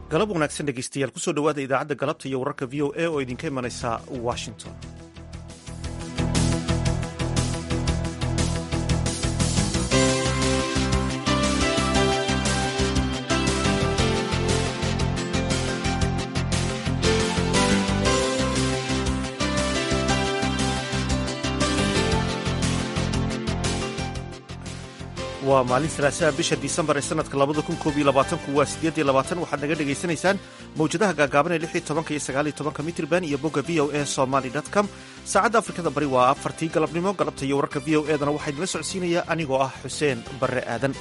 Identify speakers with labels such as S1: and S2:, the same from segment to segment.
S1: galab wanaagsan dhegeystayaal kusoo dhowaada idaacadda galabta iyo wararka v o a oo idinka imanaysa washington waa maalin salaasaha bisha disembar ee sanadka labada kun koob iyo labaatanku waa sideed iyo labaatan waxaad naga dhagaysanaysaan mawjadaha gaagaaban ee lix iyo tobanka iyo sagaal iyo tobanka mitrban iyo bogga v o a somaly dot com saacadda afrikada bari waa afartii galabnimo galabta iyo wararka v o edana waxaa idinla socodsiinaya anigoo ah xuseen barre aadan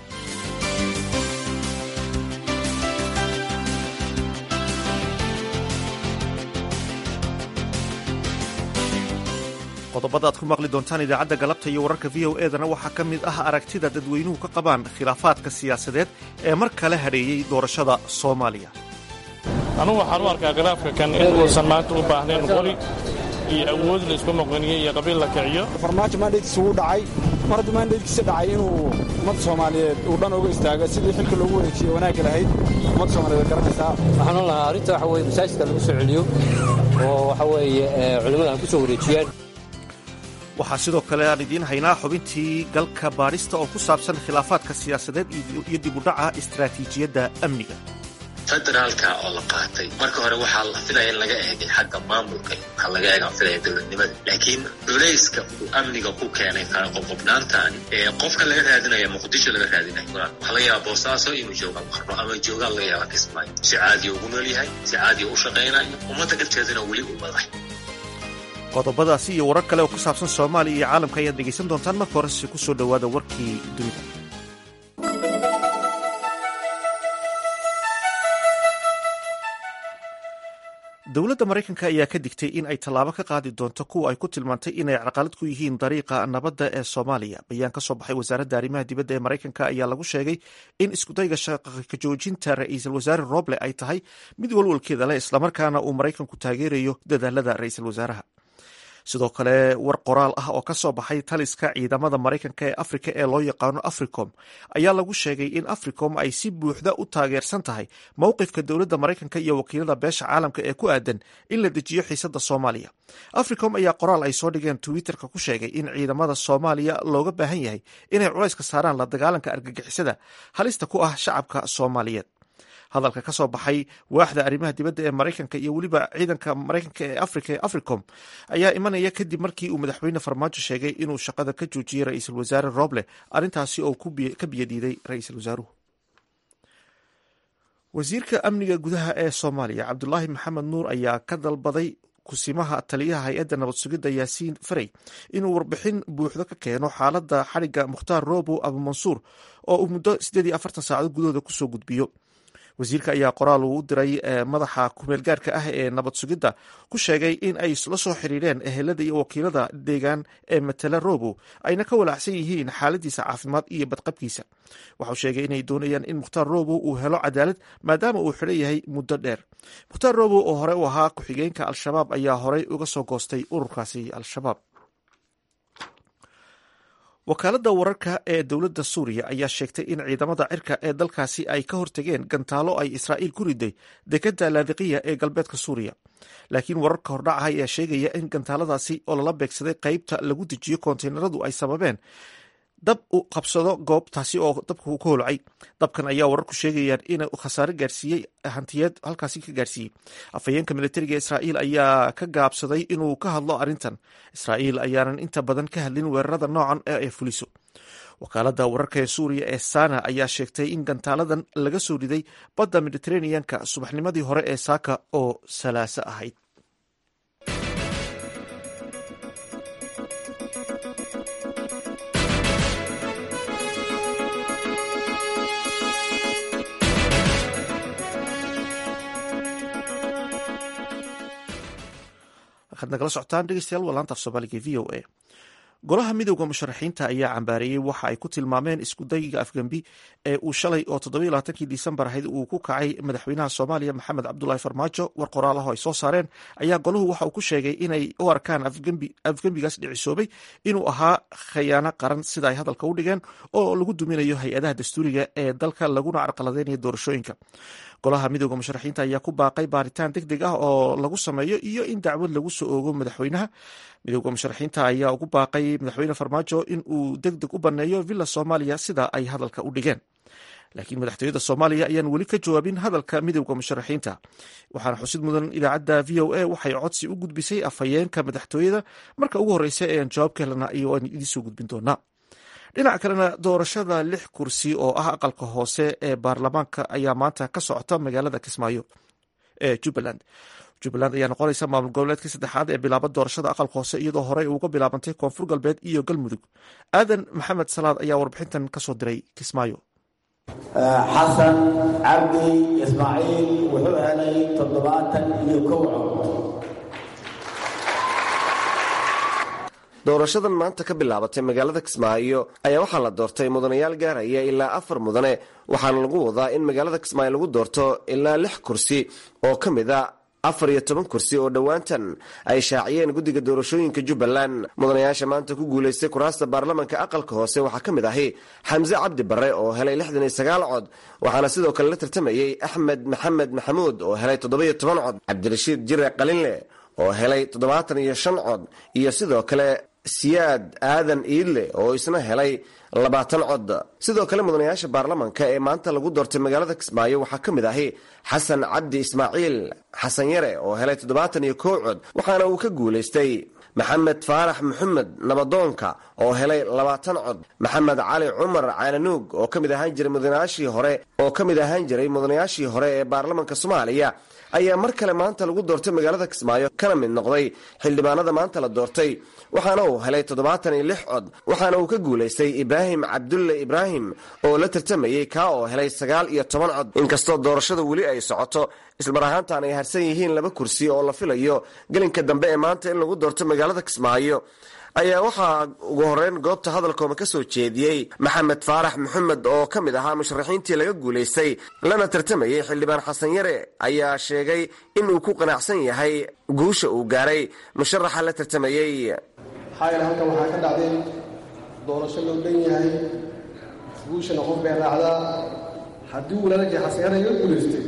S1: qodobada aad ku maqli doontaan idaacadda galabta iyo wararka v o edana waxaa ka mid ah aragtida dadweynuhu ka qabaan khilaafaadka siyaasadeed ee mar kale hadheeyey doorashada soomaaliya
S2: anugu waxaan u arkaa khilaafka kan in uusan maanta u baahnayn qori iyo awood la isku noqoniyo iyo qabiil la kiciyo
S3: farmaajo maandheydkiisa wuu dhacay mar hadduu maandheydkiisa dhacay inuu ummadda soomaaliyeed uu dhan uga istaago sidii xilka loogu wareejiye wanaagga lahayd ummadda soomaliyeed garanaysaa
S4: waxaan o lahaa arrinta waxa weye masaajidka lagu soo celiyo oo waxa weeye culimmada ha ku soo wareejiyaan
S1: waxaa sidoo kale aan idiin haynaa xubintii galka baadhista oo ku saabsan khilaafaadka siyaasadeed iyo dib u dhaca istaraatiijiyadda amniga
S5: federaalka oo la qaatay marka hore waxaa la filaya in laga eegay xagga maamulka waxaa laga eegaan filaya dowladnimada laakiin culayska uu amniga ku keenay qobqobnaantan ee qofka laga raadinaya muqdisho laga raadinayo waxaa laga yaaba boosaaso inuu jooga qarno ama joogaan laga yaaba kismaayo si caadiya ugu nool yahay si caadiya u shaqaynayo ummadda galteedana weli u madax
S1: qodobadaasi iyo warar kale oo ku saabsan soomaaliya iyo caalamka ayaad dhegaysan doontaan marka horese ku soo dhowaada warkii dunida dowladda maraykanka ayaa ka digtay in ay tallaabo ka qaadi doonto kuwa ay ku tilmaantay inay caqalad ku yihiin dariiqa nabadda ee soomaaliya bayaan ka soo baxay wasaaradda arrimaha dibadda ee maraykanka ayaa lagu sheegay in iskudayga shaqaka joojinta ra-iisul wasaare roble ay tahay mid walwalkeeda leh islamarkaana uu maraykanku taageerayo dadaalada ra-iisul wasaaraha sidoo kale war qoraal ah oo ka soo baxay taliska ciidamada maraykanka ee afrika ee loo yaqaano africom ayaa lagu sheegay in africom ay si buuxda u taageersan tahay mowqifka dowladda maraykanka iyo wakiilada beesha caalamka ee ku aadan in la dejiyo xiisadda soomaaliya africom ayaa qoraal ay soo dhigeen twitterka ku sheegay in ciidamada soomaaliya looga baahan yahay inay culayska saaraan la dagaalanka argagixisada halista ku ah shacabka soomaaliyeed hadalka ka soo baxay waaxda arrimaha dibadda ee maraykanka iyo weliba ciidanka maraykanka ee afrika ee africom ayaa imanaya kadib markii uu madaxweyne farmaajo sheegay inuu shaqada ka joojiyey ra-iisul wasaare roble arrintaasi oo ka biyadiiday ra-iisul wasaaruhu wasiirka amniga gudaha ee soomaaliya cabdulaahi maxamed nuur ayaa ka dalbaday kusimaha taliyaha hay-adda nabad sugidda yaasiin farey inuu warbixin buuxdo ka keeno xaaladda xadhigga mukhtaar robo abumansuur oo uu muddo siddeed iyo afartan saacadood gudahooda kusoo gudbiyo wasiirka ayaa qoraal uu u diray madaxa kumeel gaarka ah ee nabad sugidda ku sheegay in ay la soo xiriireen ehelada iyo wakiilada deegaan ee matala robo ayna ka walaacsan yihiin xaaladiisa caafimaad iyo badqabkiisa waxau sheegay inay doonayaan in mukhtaar robo uu helo cadaalad maadaama uu xidhan yahay muddo dheer mukhtaar robo oo hore u ahaa ku-xigeenka al-shabaab ayaa horey uga soo goostay ururkaasi al-shabaab wakaaladda wararka ee dowladda suuriya ayaa sheegtay in ciidamada cirka ee dalkaasi ay ka hortageen gantaalo ay israa'iil ku riday dekadda laadiqiya ee galbeedka suuriya laakiin wararka hordhaca ayaa sheegaya in gantaaladaasi oo lala beegsaday qeybta lagu dejiyo konteyneradu ay sababeen dab u qabsado goobtaasi oo dabka uu ka holcay dabkan ayaa wararku sheegayaan inuu khasaare gaarsiiyey hantiyeed halkaasi ka gaarsiiyey afhayeenka militariga israa'iil ayaa ka gaabsaday inuu ka hadlo arrintan israa'iil ayaanan inta badan ka hadlin weerarada noocan ee ay fuliso wakaaladda wararka ee suuriya ee sana ayaa sheegtay in gantaaladan laga soo riday badda mediteraneanka subaxnimadii hore ee saaka oo salaaso ahayd waxaad nagala socotaan dhegeystayaal waa laanta af soomaaliga v o a golaha midowda musharaxiinta ayaa cambaareeyey waxa ay ku tilmaameen iskudayga afgembi ee uu shalay oo toddobailabaatankii disembar ahayd uu ku kacay madaxweynaha soomaaliya maxamed cabdulaahi farmaajo war qoraalaho ay soo saareen ayaa golahu waxa uu ku sheegay inay u arkaan afgembigaas dhicisoobay inuu ahaa khayaano qaran sida ay hadalka u dhigeen oo lagu duminayo hay-adaha dastuuriga ee dalka laguna carqaladeynayo doorashooyinka golaha midooda musharaxiinta ayaa ku baaqay baaritaan deg deg ah oo lagu sameeyo iyo in dacwad lagu soo oogo madaxweynaha midooda musharaxiinta ayaa ugu baaqay madaxweyne farmaajo in uu deg deg u banneeyo villa soomaaliya sida ay hadalka u dhigeen laakiin madaxtooyada soomaaliya ayaan weli ka jawaabin hadalka midowda musharaxiinta waxaana xusid mudan idaacadda v o a waxay codsi u gudbisay afhayeenka madaxtooyada marka ugu horreysa ee aan jawaab ka helana iyo aan idinsoo gudbin doonaa dhinaca kalena doorashada lix kursi oo ah aqalka hoose ee baarlamaanka ayaa maanta ka socota magaalada kismaayo ee jubbaland jubbaland ayaa noqonaysa maamul goboleedkii saddexaad ee bilaaba doorashada aqalka hoose iyadoo horey uga bilaabantay koonfur galbeed iyo galmudug aadan maxamed salaad ayaa warbixintan kasoo diray kismaayo
S6: xasan cabdi ismaaciil wuxuu helay toddobaatan iyo kow cod
S7: doorashadan maanta ka bilaabatay magaalada kismaayo ayaa waxaa la doortay mudanayaal gaaraya ilaa afar mudane waxaana lagu wadaa in magaalada kismaayo lagu doorto ilaa lix kursi oo ka mid a afar iyo toban kursi oo dhowaantan ay shaaciyeen guddiga doorashooyinka jubbaland mudanayaasha maanta ku guulaystay kuraasta baarlamanka aqalka hoose waxaa ka mid ahi xamse cabdi barre oo helay lixdan iyo sagaal cod waxaana sidoo kale la tartamayey axmed maxamed maxamuud oo helay toddoba-iyo toban cod cabdirashiid jire qalinle oo helay toddobaatan iyo shan cod iyo sidoo kale siyaad aadan iidle oo isna helay labaatan cod sidoo kale mudanayaasha baarlamanka ee maanta lagu doortay magaalada kismaayo waxaa ka mid ahi xasan cabdi ismaaciil xasan yare oo helay toddobaatan iyo kow cod waxaana uu ka guulaystay maxamed faarax maxamed nabadoonka oo helay labaatan cod maxamed cali cumar caalanuug oo ka mid ahaan jiray mudanayaashii hore oo ka mid ahaan jiray mudanayaashii hore ee baarlamanka soomaaliya ayaa mar kale maanta lagu doortay magaalada kismaayo kana mid noqday xildhibaanada maanta la doortay waxaana uu helay toddobaatan iyo lix cod waxaana uu ka guulaystay ibraahim cabdulle ibraahim oo la tartamayey kaa oo helay sagaal iyo toban cod inkastoo doorashada weli ay socoto ismar ahaantan ay harsan yihiin laba kursi oo la filayo gelinka dambe ee maanta in lagu doorto magaalada kismaayo ayaa waxaa ugu horeyn goobta hadalkooma ka soo jeediyey maxamed faarax maxamed oo ka mid ahaa musharaxiintii laga guulaystay lana tartamayey xildhibaan xasan yare ayaa sheegay in uu ku qanacsan yahay guusha uu gaaray musharaxa la tartamayey
S8: maxaa yeele halkan waxaa ka dhacday doorasho loo dhan yahay guushana qof bay raacdaa haddii walaalkii xasan yare iga guulaystay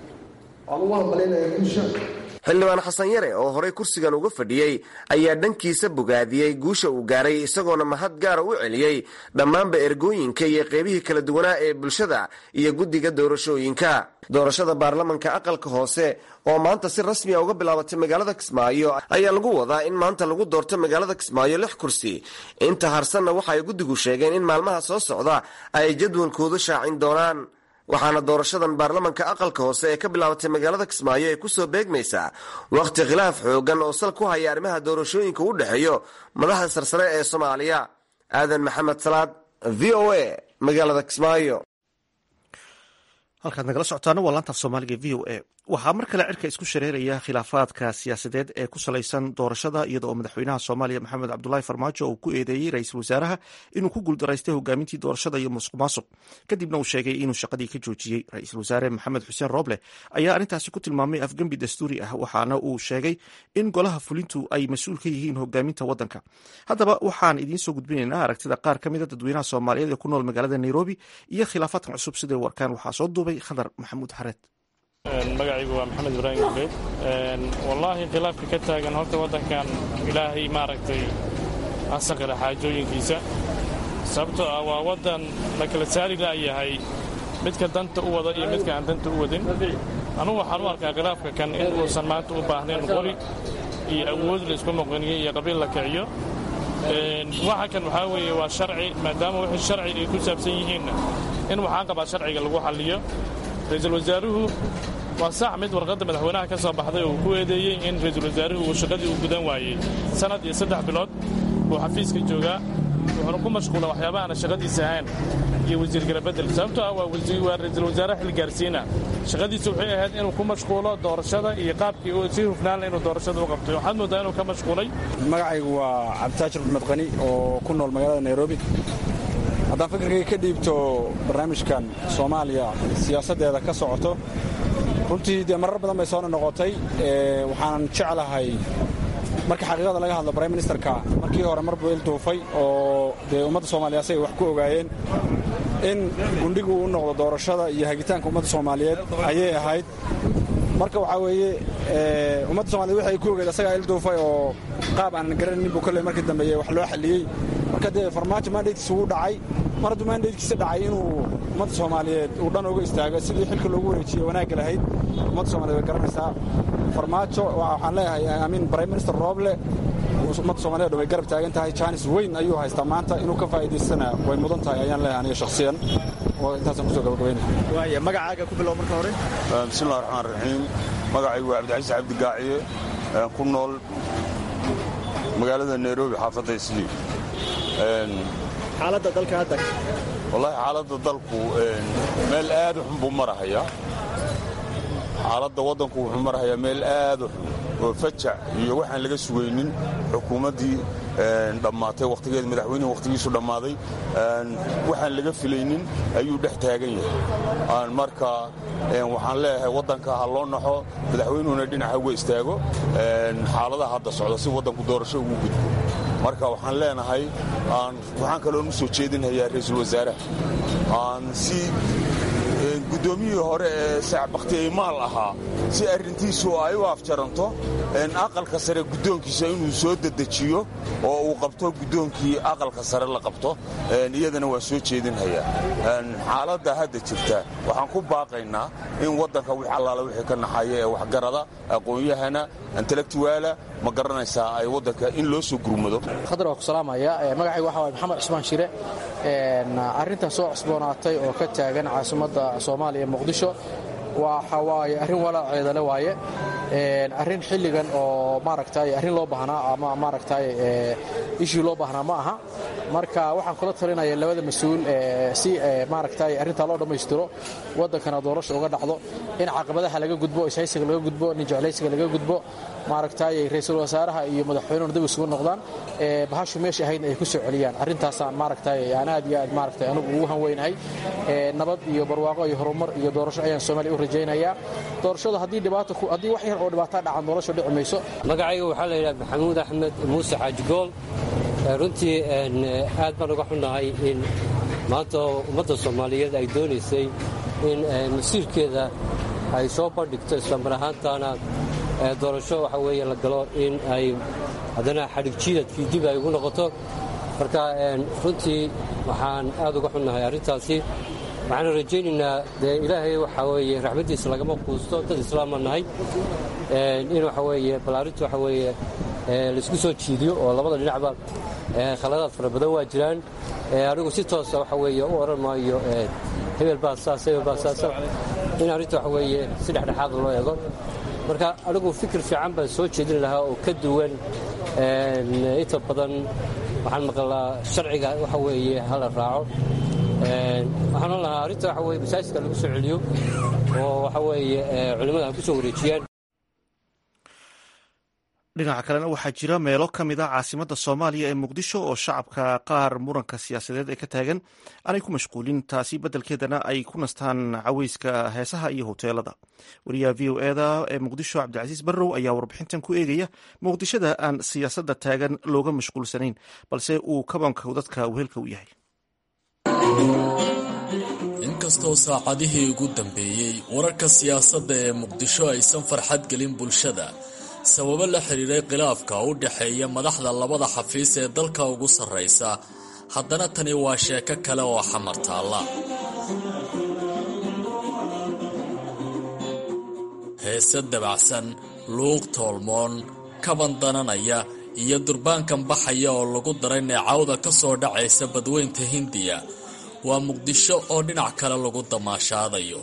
S8: waan ugu hambalinaya guusha
S7: xildhibaan xasan yare oo horey kursigan uga fadhiyey ayaa dhankiisa bogaadiyey guusha uu gaaray isagoona mahad gaara u celiyey dhammaanba ergooyinka iyo qeybihii kala duwanaa ee bulshada iyo guddiga doorashooyinka doorashada baarlamanka aqalka hoose oo maanta si rasmiya uga bilaabatay magaalada kismaayo ayaa lagu wadaa in maanta lagu doorto magaalada kismaayo lix kursi inta harsanna waxa ay guddigu sheegeen in maalmaha soo socda ay jadwalkoodu shaacin doonaan waxaana doorashadan baarlamanka aqalka hoose ee ka bilaabatay magaalada kismaayo ee kusoo beegmaysaa wakhti khilaaf xoogan oo sal ku haya arrimaha doorashooyinka u dhexeeyo madaxda sarsare ee soomaaliya aadan maxamed salaad v o a magaalada kismaayo
S1: halkaad nagala socotaana waa laantaaf soomaaliga v o a waxaa mar kale cirka isku shareeraya khilaafaadka siyaasadeed ee ku salaysan doorashada iyada oo madaxweynaha soomaaliya maxamed cabdulaahi farmaajo uu ku eedeeyey ra-iisul wasaaraha inuu ku guuldaraystay hogaamintii doorashada iyo musuq maasuq kadibna uu sheegay inuu shaqadii ka joojiyey ra-iisul wasaare maxamed xuseen rooble ayaa arrintaasi ku tilmaamay afgembi dastuuri ah waxaana uu sheegay in golaha fulintu ay mas-uul ka yihiin hogaaminta waddanka haddaba waxaan idiin soo gudbinaynaa aragtida qaar ka mida dadweynaha soomaaliyeed ee ku nool magaalada nairobi iyo khilaafaadkan cusub siday warkaan waxaa soo duubay khadar maxamuud xareed
S2: magacaygu waa maxamed ibraahim gubeed wallaahi khilaafka ka taagan horta waddankan ilaahay maaragtay asaqira xaajooyinkiisa sababtoo ah waa waddan la kala saari la'yahay midka danta u wada iyo midka aan danta u wadin anugu waxaan u arkaa khilaafka kan in uusan maanta u baahnayn qori iyo awood la isku muqaniyo iyo qabiil la kiciyo waxa kan waxaa weeye waa sharci maadaama wixii sharci ay ku saabsan yihiinna in waxaan qabaa sharciga lagu xalliyo ra-iisul wasaaruhu waa sax mid warqadda madaxweynaha ka soo baxday uu ku eedeeyey in ra-iisul wasaaruhu uu shaqadii u gudan waayey sannad iyo saddex bilood buu xafiiska joogaa wuxuuna ku mashquula waxyaaba aana shaqadiisa ahayn iyo wasiir galabedel sababtoo ah waa ra-iisul wasaare xil gaarsiina shaqadiisa waxay ahayd inuu ku mashquulo doorashada iyo qaabkii si hufnaanle inuu doorashada u qabtay waxaad moodaa inuu ka mashquulay
S3: magacaygu waa cabditaajir maxmed qani oo ku nool magaalada nairobi haddaan fikirkayga ka dhiibto barnaamijkan soomaaliya siyaasaddeeda ka socoto runtii dee marar badan bay soona noqotay waxaanan jeclahay marka xaqiiqada laga hadlo brime ministerka markii hore mar buu il duufay oo dee ummadda soomaaliya asagay wax ku ogaayeen in gundhigu u noqdo doorashada iyo hagitaanka ummadda soomaaliyeed ayay ahayd marka waxaa weeye ummadda somaliyed waxay ku ogeed asagaa ilduufay oo qaab aanan garanaynin buu kolley markii dambeeye wax loo xalliyey marka dee farmaajo mandatekiisa wuu dhacay mar hadduu mandatekiisa dhacay inuu ummadda soomaaliyeed uu dhan uga istaago sidii xilka loogu wareejiye wanaagga lahayd ummadda somaliyed way garanaysaa farmaajo waxaan leeyahay amiin prime minister rooble ummadda somaliyed way garab taagan tahay jaanis weyn ayuu haystaa maanta inuu ka faa'iidaystana way mudan tahay ayaan leeyahay aniga shakhsiyan oo intaasaan kusoo gabagabaynaya
S1: waaya magacaaga ku bilow marka hore
S9: bismillahi raxmaan raxiim magacaygu waa cabdicasiis cabdi gaaciye ku nool magaalada nairobi xaafadda islii
S1: xaaladda dalka hadda
S9: wallaahi xaaladda dalku meel aad u xun buu marahayaa xaaladda waddanku wuxuu marahayaa meel aad u xun oo fajac iyo waxaan laga sugaynin xukuumaddii dhammaatay wakhtigeed madaxweynuhu wakhtigiisu dhammaaday waxaan laga filaynin ayuu dhex taagan yahay marka waxaan leeyahay waddanka ha loo naxo madaxweynuhuna dhinaca uga istaago xaaladaha hadda socda si waddanku doorasho ugu gudbo marka waxaan leenahay waxaan kaloon u soo jeedinhayaa ra'iisul wasaaraha si guddoomiyihii hore ee saacbakti aymaal ahaa si arrintiisu ay u afjaranto aqalka sare guddoonkiisa inuu soo dedejiyo oo uu qabto guddoonkii aqalka sare la qabto iyadana waa soo jeedinhayaa xaaladda hadda jirta waxaan ku baaqaynaa in waddanka wix allaala wixii ka naxaya ee waxgarada aqoon-yahana intellectuaala ma garanaysaa ay waddanka in loo soo gurmado
S10: khadar waa ku salaamaya magacayga waxa waay maxamed cusmaan shire arrintan soo cusboonaatay oo ka taagan caasimadda soomaaliya muqdisho waxa waaye arrin walaaceedale waaye arrin xilligan oo maaragtay arrin loo baahnaa ama maaragtay ishii loo baahnaa ma aha marka waxaan kula talinaya labada mas-uul si maaragtay arrintaa loo dhammaystiro waddankana doorasha uga dhacdo in caqabadaha laga gudbo ishaysiga laga gudbo nin jeclaysiga laga gudbo maaragtay ra'iisul wasaaraha iyo madaxweynuhuna dib isugu noqdaan bahashu meesha ahaydna ay ku soo celiyaan arrintaasaan maaragtay aan aad iyo aad maaragtay anigu ugu hanweynahay nabad iyo barwaaqo iyo horumar iyo doorasho ayaan soomaaliya u rajaynayaa doorashadu haddii dhibaato haddii wax yar oo dhibaato dhacan doorasho dhici mayso
S4: magacayga waxaa la yidhaha maxamuud axmed muuse xaajigool runtii aad baan uga xunnahay in maanta ummadda soomaaliyeed ay doonaysay in masiirkeeda ay soo bandhigto islamar ahaantaana doorasho waxa weeye la galo in ay haddana xadhig jiidadkii dib ay ugu noqoto marka runtii waxaan aad uga xunnahay arrintaasi waxaanu rajaynaynaa dee ilaahay waxaa weeye raxmaddiisa lagama quusto dad islaama nahay in waxa weeye bal arrintu waxa weeye laisku soo jiidiyo oo labada dhinacba khaladaad fara badan waa jiraan anigu si toosa waxa weeye u odhan maayo hebel baa saas hebel baa saasa in arrinta waxa weeye si dhexdhexaada loo eego marka anigu fikir fiican baan soo jeedin lahaa oo ka duwan inta badan waxaan maqlaa sharciga waxa weeye hala raaco waxaan oon lahaa arrinta waxa weye masaajidka lagu soo celiyo oo waxa weeye culimmada ha ku soo wareejiyaan
S1: dhinaca kalena waxaa jira meelo ka mid a caasimadda soomaaliya ee muqdisho oo shacabka qaar muranka siyaasadeed ee ka taagan aanay ku mashquulin taasi beddelkeedana ay ku nastaan caweyska heesaha iyo hoteelada wariyaha v o eda ee muqdisho cabdicasiis barrow ayaa warbixintan ku eegaya muqdishada aan siyaasadda taagan looga mashquulsanayn balse uu kabanka dadka wehelka u yahay
S11: inkastoo saacadihii ugu dambeeyey wararka siyaasadda ee muqdisho aysan farxad gelin bulshada sababo la xiriiray khilaafka u dhexeeya madaxda labada xafiis ee dalka ugu sarraysa haddana tani waa sheeko kale oo xamar taalla heese dabacsan luuq toolmoon kaban dananaya iyo durbaankan baxaya oo lagu daray neecawda ka soo dhacaysa badweynta hindiya waa muqdisho oo dhinac kale lagu damaashaadayo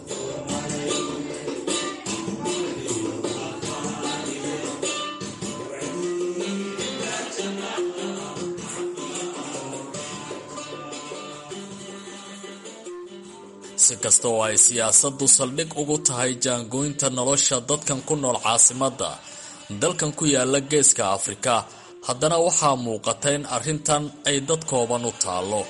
S11: si kasta oo ay siyaasaddu saldhig ugu tahay jaangooynta nolosha dadkan ku nool caasimadda dalkan ku yaala geeska afrika haddana waxaa muuqata in arrintan ay dad kooban u taallo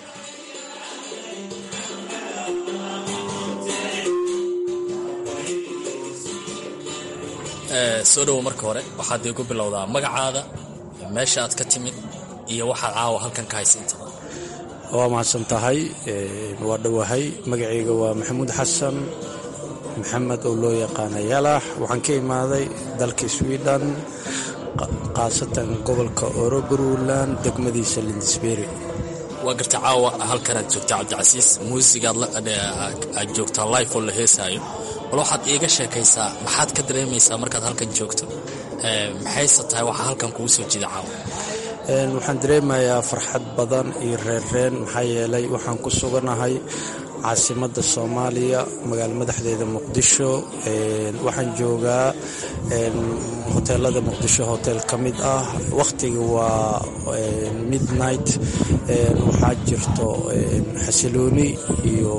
S11: soo dhowo marka hore waxaad iigu bilowdaa magacaada meesha aad ka timid iyo waxaad caawa halkan ka haysa intaba
S12: waa mahadsan tahay waa dhowahay magacayga waa maxamuud xasan maxamed oo loo yaqaana yalax waxaan ka imaaday dalka sweden khaasatan gobolka orogaruland degmadiisa lindisberi
S11: waa garta caawa halkanaad joogtaa cabdicasiis muusigaad aad joogtaa life oo la heesaayo bal waxaad iiga sheekaysaa maxaad ka dareemaysaa markaad halkan joogto maxayse tahay waxaa halkan kugu soo jida caawa
S12: waxaan dareemayaa farxad badan iyo reerreen maxaa yeelay waxaan ku suganahay caasimadda soomaaliya magaalo madaxdeeda muqdisho waxaan joogaa hoteelada muqdisho hotel ka mid ah wakhtiga waa midnight waxaa jirto xasilooni iyo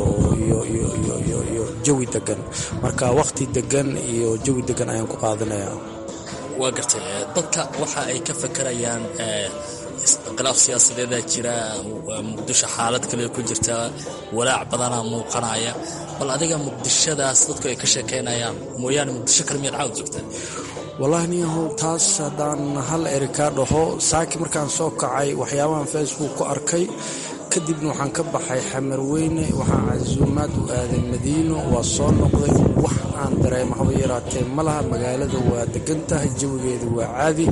S12: jawi degan marka wakhti degan iyo jawi degan ayaan ku qaadanayaa
S11: waa gartay dadka waxa ay ka fakarayaan khilaaf siyaasadeedaa jira muqdisho xaalad kale ku jirta walaac badanaa muuqanaya bal adiga muqdishadaas dadku ay ka sheekaynayaan mooyaane muqdisho kale miyaad caawd joogtaa
S12: wallahi niyahow taas haddaan hal eri kaa dhaho saaki markaan soo kacay waxyaabahan facebook ku arkay kadibna waxaan ka baxay xamarweyne waxaan casuumaad u aaday madiino waa soo noqday wax aan dareemo haba yaraatee ma laha magaalada waa degan tahay jawigeeda waa caadi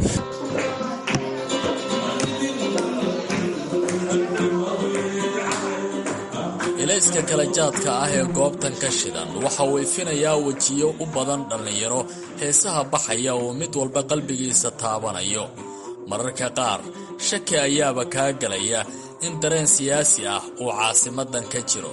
S11: ilayska kala jaadka ah ee goobtan ka shidan waxa uu ifinayaa wejiyo u badan dhallinyaro heesaha baxaya oo mid walba qalbigiisa taabanayo mararka qaar shaki ayaaba kaa gelaya in dareen siyaasi ah uu caasimadan ka jiro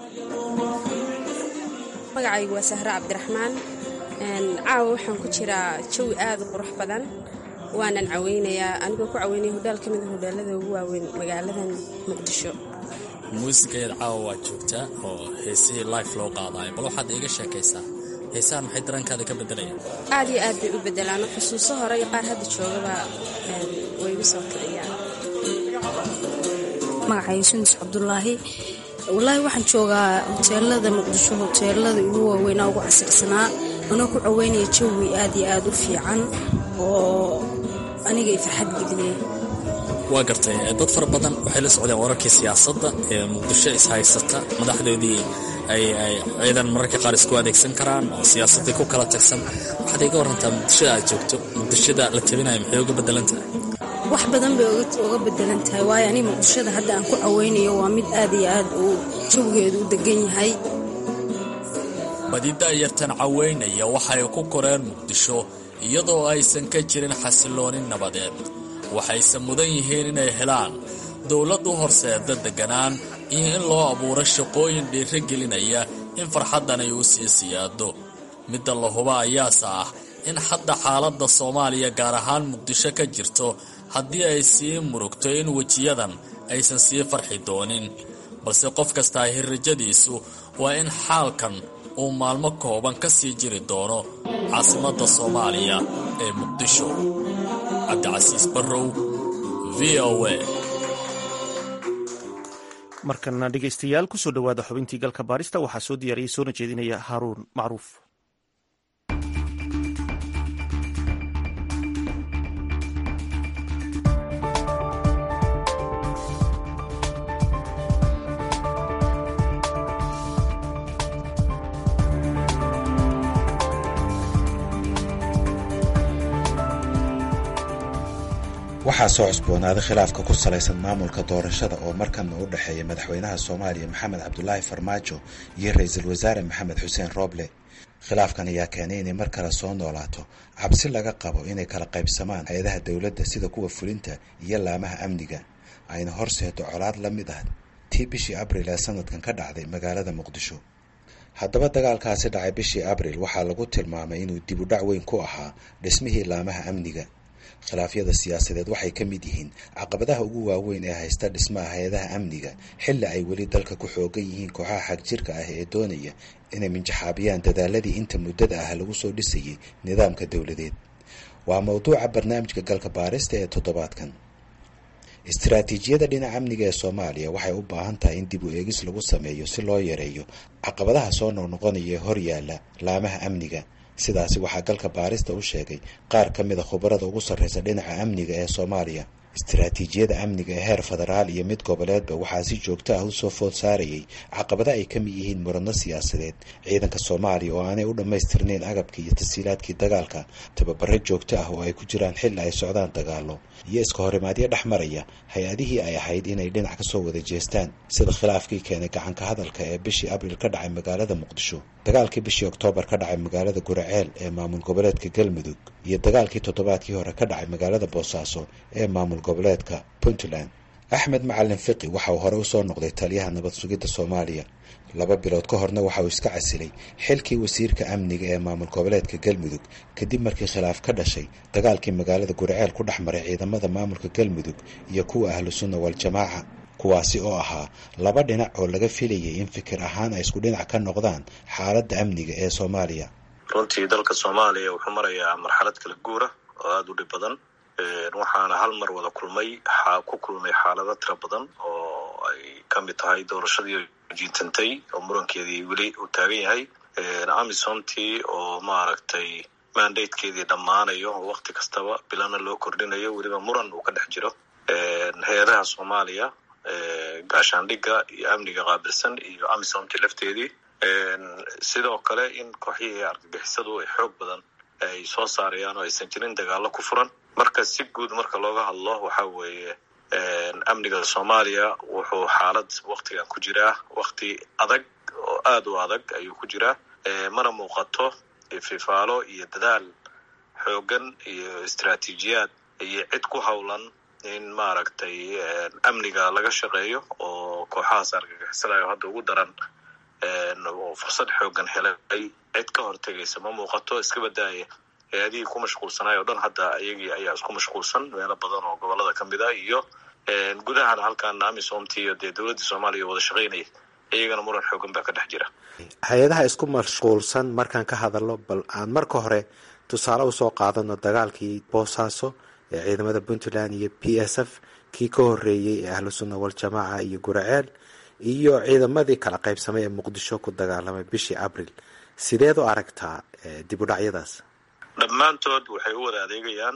S13: magacaygu waa sahre cabdiraxmaan caawa waxaan ku jiraa jawi aad u qurux badan waanan caweynayaa anigoo ku caweynaya hodhaal ka mida hodhaalada ugu waaweyn magaaladan muqdisho
S11: muusigaeed caawa waad joogtaa oo heesihii life loo qaadaayo bal waxaad iiga sheekaysaa heesahan maxay dareenkaada ka beddelayaan
S13: aad iyo aad bay u beddelaan xusuuso hore iyo qaar hadda joogaba way igu soo kiciyaan
S14: magacayga sundus cabdulaahi wallaahi waxaan joogaa hoteelada muqdisho hoteelada ugu waaweynaa ugu casirsanaa anoo ku caweynaya jawi aad iyo aad u fiican oo aniga i farxad geliyey
S11: waa gartay dad fara badan waxay la socdeen wararkii siyaasadda ee muqdisho ishaysata madaxdoodii ay ciidan mararka qaar isku adeegsan karaan oo siyaasaddii ku kala tagsan waxaad iga warantaa muqdishada aad joogto muqdishada la tabinayo maxay uga beddelan tahay
S14: wax badan bay uga bedelan tahay waayo aniga muqdishada hadda aan ku caweynayo waa mid aad iyo aad uu jawigeedu u degan yahay
S11: badida yartan caweynaya waxay ku koreen muqdisho iyadoo aysan ka jirin xasiloonin nabadeed waxayse mudan yihiin inay helaan dowlad u horseeda deganaan iyo in loo abuuro shaqooyin dhiiro gelinaya in farxaddan ay u sii siyaado midda la huba ayaase ah in hadda xaaladda soomaaliya gaar ahaan muqdisho ka jirto haddii ay sii murugto in wejiyadan aysan sii farxi doonin balse qof kastaa hirrajadiisu waa in xaalkan uu maalmo kooban ka sii jiri doono caasimadda soomaaliya ee muqdisho cabdicasiis barrow v o a
S1: markana dhegaystayaal kusoo dhowaada xubintii galka baarista waxaa soo diyaariyey soona jeedinaya haaruun macruuf
S15: waxaa soo cusboonaaday khilaafka ku salaysan maamulka doorashada oo markanna u dhexeeya madaxweynaha soomaaliya maxamed cabdulaahi farmaajo iyo ra-iisul wasaare maxamed xuseen rooble khilaafkan ayaa keenay inay mar kale soo noolaato cabsi laga qabo inay kala qaybsamaan hay-adaha dowladda sida kuwa fulinta iyo laamaha amniga ayna horseedo colaad la mid ah tii bishii abril ee sanadkan ka dhacday magaalada muqdisho haddaba dagaalkaasi dhacay bishii abril waxaa lagu tilmaamay inuu dib u dhac weyn ku ahaa dhismihii laamaha amniga khilaafyada siyaasadeed waxay ka mid yihiin caqabadaha ugu waaweyn ee haysta dhismaha hay-adaha amniga xilli ay weli dalka ku xoogan yihiin kooxaha xagjirka ah ee doonaya inay minjaxaabiyaan dadaaladii inta muddada ah lagu soo dhisayay nidaamka dowladeed waa mowduuca barnaamijka galka baarista ee toddobaadkan istaraatiijiyada dhinaca amniga ee soomaaliya waxay u baahan tahay in dib u eegis lagu sameeyo si loo yareeyo caqabadaha soo noqnoqonaya ee hor yaalla laamaha amniga sidaasi waxaa galka baarista u sheegay qaar ka mida khubarada ugu sarreysa dhinaca amniga ee soomaaliya istaraatiijiyada amniga ee heer federaal iyo mid goboleedba waxaa si joogto ah usoo food saarayay caqabada ay ka mid yihiin muradno siyaasadeed ciidanka soomaaliya oo aanay u dhammaystirnayn agabkii iyo tasiilaadkii dagaalka tababaro joogto ah oo ay ku jiraan xilli ay socdaan dagaalo iyo iska horimaadyo dhex maraya hay-adihii ay ahayd inay dhinac ka soo wada jeestaan sida khilaafkii keenay gacanka hadalka ee bishii abriil ka dhacay magaalada muqdisho dagaalkii bishii oktoobar ka dhacay magaalada guraceel ee maamul goboleedka galmudug iyo dagaalkii toddobaadkii hore ka dhacay magaalada boosaaso ee maamul goboleedka puntland axmed macalin fiqi waxa uu hore usoo noqday taliyaha nabad sugidda soomaaliya laba bilood ka horna waxa uu iska casilay xilkii wasiirka amniga ee maamul goboleedka galmudug kadib markii khilaaf ka dhashay dagaalkii magaalada guriceel ku dhex maray ciidamada maamulka galmudug iyo kuwa ahlu sunna wal-jamaaca kuwaasi oo ahaa laba dhinac oo laga filayay in fikir ahaan ay isku dhinac ka noqdaan xaaladda amniga ee soomaaliya
S16: runtii dalka soomaaliya wuxuu marayaa marxalad kala guura oo aada u dhib badan waxaana hal mar wada kulmay ku kulmay xaalado tira badan oo ay ka mid tahay doorashadii jiintantay oo murankeedii weli uu taagan yahay amisomtii oo maaragtay mandatekeedii dhammaanayo oo wakti kastaba bilana loo kordhinayo weliba muran uu ka dhex jiro hay-adaha soomaaliya gaashaandhigga iyo amniga qaabilsan iyo amisomtii lafteedii sidoo kale in kooxyihii argagixisadu ay xoog badan ay soo saarayaan oo aysan jirin dagaalo ku furan marka si guud marka looga hadlo waxa weeye amniga soomaaliya wuxuu xaalad waktigan ku jiraa wakti adag oo aada u adag ayuu ku jiraa mana muuqato fifaalo iyo dadaal xoogan iyo istaraatiijiyaad iyo cid ku howlan in maaragtay amniga laga shaqeeyo oo kooxahaas argagixisadayo hadda ugu daran oo fursad xoogan helay cid ka hortegaysa ma muuqato iska badaaya hay-adihii ku mashquulsanaay o dhan hadda iyagii ayaa isku mashquulsan meelo badan oo gobolada ka mid a iyo gudahana halkan amisomti iyo dee dowladda soomaaliya wada shaqaynaya iyagana muran xoogan baa ka dhex jira
S15: hay-adaha isku mashquulsan markaan ka hadalno bal aan marka hore tusaale usoo qaadano dagaalkii boosaaso ee ciidamada puntland iyo p s f kii ka horeeyey ee ahlu sunna wal-jamaaca iyo guraceel iyo ciidamadii kala qaybsamay ee muqdisho ku dagaalamay bishii abril sideed u aragtaa dib u dhacyadaas
S16: dhammaantood waxay u wada adeegayaan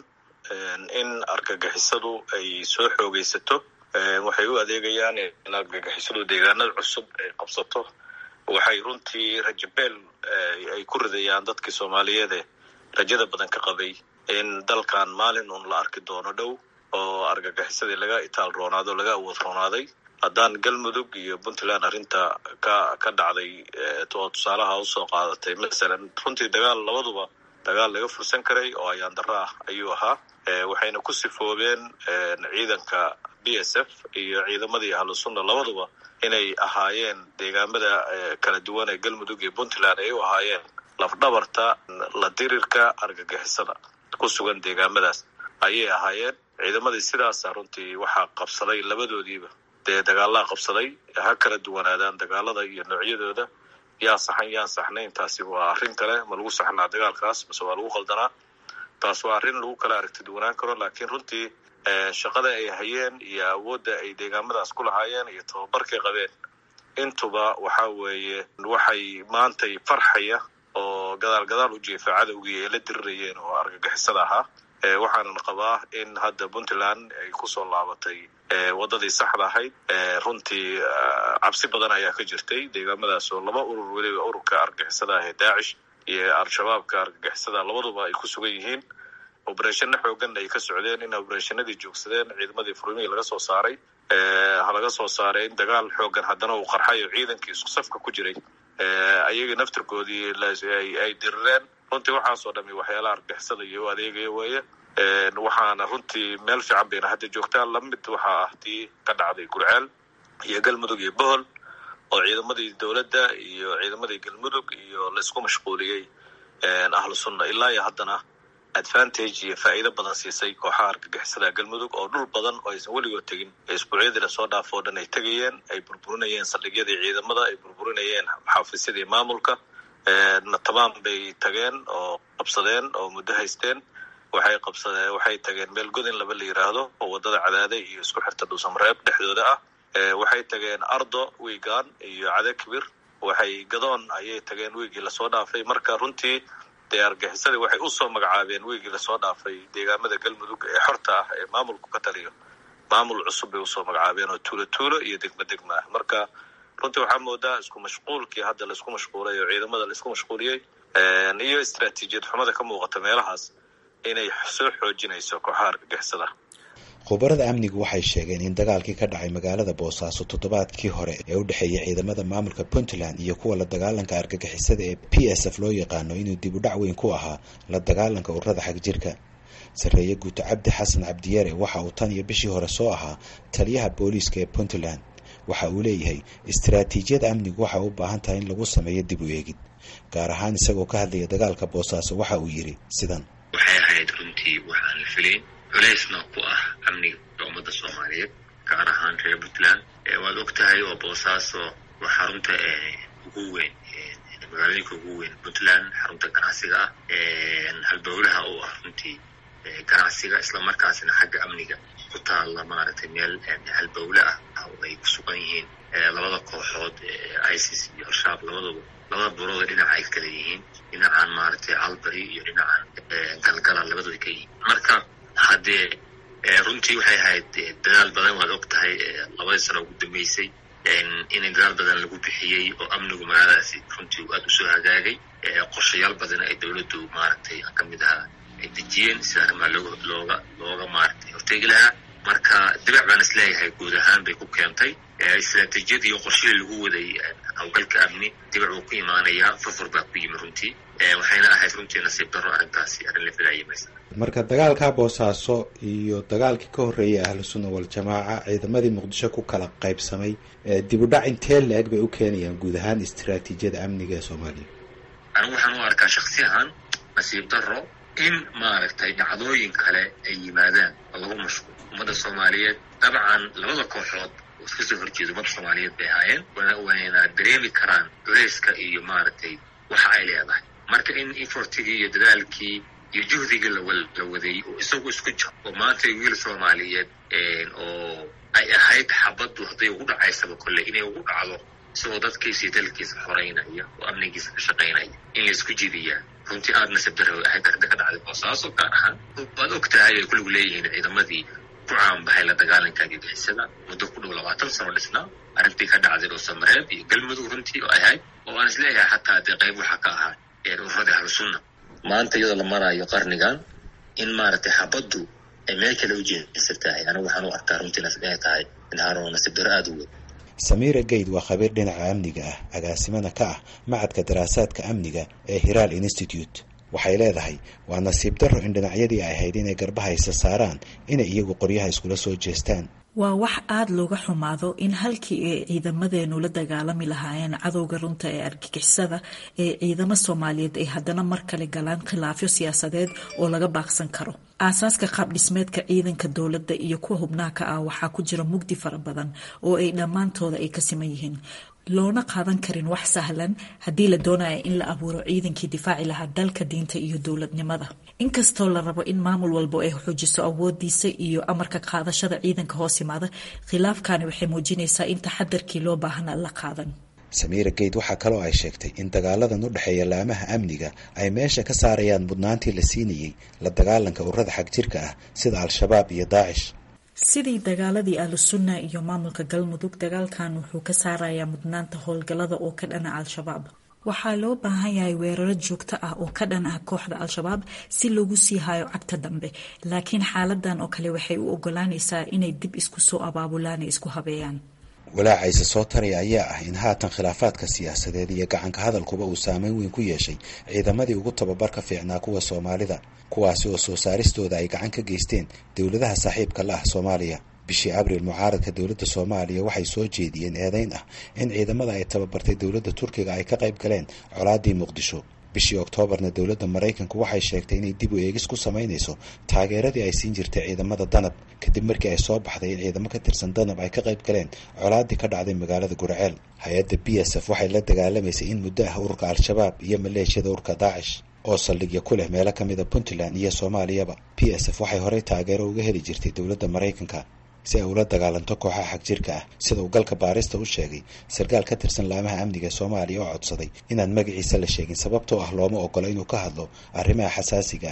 S16: in argagixisadu ay soo xoogaysato waxay u adeegayaan in argagixisadu deegaanada cusub ay qabsato waxay runtii rajabeel ay ku ridayaan dadkii soomaaliyeede rajada badan ka qabay in dalkan maalin uun la arki doono dhow oo argagixisadii laga itaal roonaado laga awood roonaaday haddaan galmudug iyo puntland arrinta ka ka dhacday oo tusaalaha usoo qaadatay masalan runtii dagaal labaduba dagaal laga fursan karay oo ayaan darro ah ayuu ahaa waxayna ku sifoobeen ciidanka b s f iyo ciidamadii ahlu sunna labaduba inay ahaayeen deegaamada kala duwan ee galmudug iyo puntland ay u ahaayeen lafdhabarta la dirirka argagixisada ku sugan deegaamadaas ayay ahaayeen ciidamadii sidaasa runtii waxaa qabsaday labadoodiiba dee dagaalaa qabsaday ha kala duwanaadaan dagaalada iyo noocyadooda yaa saxan yaan saxnayn taasi waa arrin kale ma lagu saxnaa dagaalkaas mase waa lagu qaldanaa taas waa arrin lagu kala aragti duwanaan karo laakiin runtii shaqada ay hayeen iyo awoodda ay deegaamadaas ku lahaayeen iyo tababarkay qabeen intuba waxa weeye waxay maantay farxaya oo gadaal gadaal u jeefa cadowgii ay la dirirayeen oo argagixisada ahaa waxaanan qabaa in hadda puntland ay kusoo laabatay wadadii saxda ahayd runtii cabsi badan ayaa ka jirtay deegaamadaas oo laba urur weliba ururka argagixisada ah ee daacish iyo al-shabaabka argagixisada labaduba ay ku sugan yihiin obereshano xooganna ay ka socdeen in obereshanadii joogsadeen ciidamadii furmihii laga soo saaray laga soo saaray in dagaal xoogan haddana uu qarxay oo ciidankii isku safka ku jiray ayagii naftirkoodii ay dirireen runtii waxaasoo dhami waxyaalaha argagixisada iyo u adeegaya weeye waxaana runtii meel fiican bayna hadda joogtaan lamid waxaa ah tii ka dhacday gurceel iyo galmudug iyo bohol oo ciidamadii dowladda iyo ciidamadii galmudug iyo laysku mashquuliyey ahlu sunna ilaa iyo haddana advantage iyo faa'iido badan siisay kooxaha argagixisada galmudug oo dhul badan oo aysan weligood tegin isbuucyadii lasoo dhaafo o dhan ay tegayeen ay burburinayeen saldhigyadii ciidamada ay burburinayeen xaafisyadii maamulka natamaan bay tageen oo qabsadeen oo muddo haysteen waxay qabsadeen waxay tageen meel godin laba la yiraahdo oo wadada cadaade iyo isku xirta dhuusamareeb dhexdooda ah waxay tageen ardo wiigaan iyo cade kibir waxay gadoon ayay tageen wiigii lasoo dhaafay marka runtii dee argaxisadii waxay usoo magacaabeen wiigii lasoo dhaafay deegaamada galmudug ee xorta ah ee maamulku ka taliyo maamul cusub bay usoo magacaabeen oo tuulo tuulo iyo degmo degmo ah marka runtii waxaa moodaa isku mashquulkii hadda laisku mashquulay oo ciidamada laisku mashquuliyey iyo istaraatiijiyad xumada ka muuqata meelahaas inay soo xoojinayso kooxaha argagixisada
S15: khubarada amnigu waxay sheegeen in dagaalkii ka dhacay magaalada boosaaso toddobaadkii hore ee u dhexeeyay ciidamada maamulka puntland iyo kuwa la dagaalanka argagixisada ee p s f loo yaqaano inuu dib u dhac weyn ku ahaa la dagaalanka ururada xagjirka sarreeye guuto cabdi xasan cabdiyare waxa uu tan iyo bishii hore soo ahaa taliyaha booliiska ee puntland waxa uu leeyahay istaraatiijiyada amnigu waxay u baahan tahay in lagu sameeyo dib u eegid gaar ahaan isagoo ka hadlaya dagaalka boosaaso waxa uu yidhi sidan
S5: waxay ahayd runtii waxaan la filayn culeysna ku ah amniga ummadda soomaaliyeed gaar ahaan reer puntland waad og tahay oo boosaaso waa xarunta ugu weyn magaalooyinka ugu weyn puntland xarunta ganacsiga ah halbowlaha oo ah runtii ganacsiga islamarkaasna xagga amniga ku taalla maaragtay meel halbowle ah oo ay ku sugan yihiin labada kooxood isis iyo al-shabaab labadaba labada burooda dhinaca ay kala yihiin dhinacan maaragtay calbary iyo dhinacan galgala labadooda ka yihiin marka haddee runtii waxay ahayd dadaal badan waad og tahay labadii sano ugu dambeysay in dadaal badan lagu bixiyey oo amnigu magaaladaasi runtii uu aada usoo hagaagay qorshayaal badan ay dowladdu maaragtay ka mid ahaa ay dejiyeen sida arrimaa looga looga looga maaragtay horteegi lahaa marka dibac baan isleeyahay guud ahaan bay ku keentay istaraatiijiyadii iyo qorshihii lagu waday hawlgalka amni dibac wuu ku imaanayaa furfur baa ku yimi runtii waxayna ahayd runtii nasiib darro arrintaasi arrin la filaayay maysa
S15: marka dagaalka boosaaso iyo dagaalkii ka horreeyay ahlu sunna waljamaaca ciidamadii muqdisho ku kala qaybsamay dib u dhac intee la-eg bay u keenayaan guud ahaan istaraatiijiyada amniga ee soomaaliya
S5: anigu waxaan u arkaa shaksi ahaan nasiib darro in maaragtay dhacdooyin kale ay yimaadaan oo lagu mashquul ummadda soomaaliyeed dabcan labada kooxood oo iska soo horjeeda ummadda soomaaliyeed bay ahaayeen wayna dareemi karaan culeyska iyo maaragtay waxa ay leedahay marka in efortigii iyo dadaalkii iyo juhdigii la waday oo isagu isku jiro oo maanta wiil soomaaliyeed oo ay ahayd xabaddu hadday ugu dhacaysaba kolle inay ugu dhacdo isagoo dadkiisa iyo dalkiisa xoreynaya oo amnigiisa ka shaqaynaya in laysku jidiyaa runtii aada nasib daro ahayd arrinta ka dhacday boosaaso gaar ahaan waad og tahay ay kulligu leeyihiin ciidamadii ku caanbaxay la dagaalanka argagixisada muddo ku dhow labaatan sano dhisnaa arrintii ka dhacday dhuusamareeb iyo galmudug runtii oo ahayd oo aan isleeyahay xataa dee qayb waxaa ka ahaa ururada ahlusunna maanta iyadoo la maraayo qarnigan in maaragtay xabaddu ay meel kale u jeesan tahay anigu waxaan u arkaa runtiinas inay tahay inhaaroo nasiib daro aada u weyn
S15: samiira geyd waa khabiir dhinaca amniga ah agaasimana ka ah macadka daraasaadka amniga ee hiraal institute waxay leedahay waa nasiib darro in dhinacyadii ay ahayd inay garbahaysa saaraan inay iyagu qoryaha iskula soo jeestaan
S17: waa wax aada looga xumaado in halkii ay ciidamadeenu la dagaalami lahaayeen cadowga runta ee argagixisada ee ciidamo soomaaliyeed ay haddana mar kale galaan khilaafyo siyaasadeed oo laga baaqsan karo aasaaska qaab dhismeedka ciidanka dowladda iyo kuwa hubnaha ka ah waxaa ku jira mugdi fara badan oo ay dhammaantooda ay ka siman yihiin loona qaadan karin wax sahlan haddii la doonaya in la abuuro ciidankii difaaci lahaa dalka diinta iyo dowladnimada inkastoo la rabo in maamul walbo ay xoojiso awoodiisa iyo amarka qaadashada ciidanka hoos yimaada khilaafkani waxay muujinaysaa in taxadarkii loo baahna la qaadan
S15: samiira geyd waxaa kaloo ay sheegtay in dagaaladan u dhexeeya laamaha amniga ay meesha ka saarayaan mudnaantii la siinayey la dagaalanka ururada xagjirka ah sida al-shabaab iyo daacish
S17: sidii dagaaladii ahlusunna iyo maamulka galmudug dagaalkan wuxuu ka saarayaa mudnaanta howlgallada oo ka dhana al-shabaab waxaa loo baahan yahay weeraro joogto ah oo ka dhan ah kooxda al-shabaab si loogu sii hayo cagta dambe laakiin xaaladan oo kale waxay u ogolaanaysaa inay dib isku soo abaabulaan ee isku habeeyaan
S15: walaacayse soo taraya ayaa ah in haatan khilaafaadka siyaasadeed iyo gacanka hadalkuba uu saameyn weyn ku yeeshay ciidamadii ugu tababarka fiicnaa kuwa soomaalida kuwaasi oo soo saaristooda ay gacan ka geysteen dowladaha saaxiibka la ah soomaaliya bishii abriil mucaaradka dowladda soomaaliya waxay soo jeediyeen eedeyn ah in ciidamada ay tababartay dowladda turkiga ay ka qayb galeen colaadii muqdisho bishii oktoobarna dowladda maraykanku waxay sheegtay inay dib u eegis ku samaynayso taageeradii ay siin jirtay ciidamada danab kadib markii ay soo baxday in ciidamo ka tirsan danab ay ka qayb galeen colaadii ka dhacday magaalada gurceel hay-adda b s f waxay la dagaalamaysay in muddo ah ururka al-shabaab iyo maleeshiyada ururka daacish oo saldhigya ku leh meelo kamida puntland iyo soomaaliyaba b s f waxay horey taageero uga heli jirtay dowladda maraykanka si ay ula dagaalanto kooxaha xagjirka ah sida uu galka baarista u sheegay sarkaal ka tirsan laamaha amniga soomaaliya oo codsaday inaan magaciisa la sheegin sababtoo ah looma ogola inuu ka hadlo arrimaha xasaasiga ah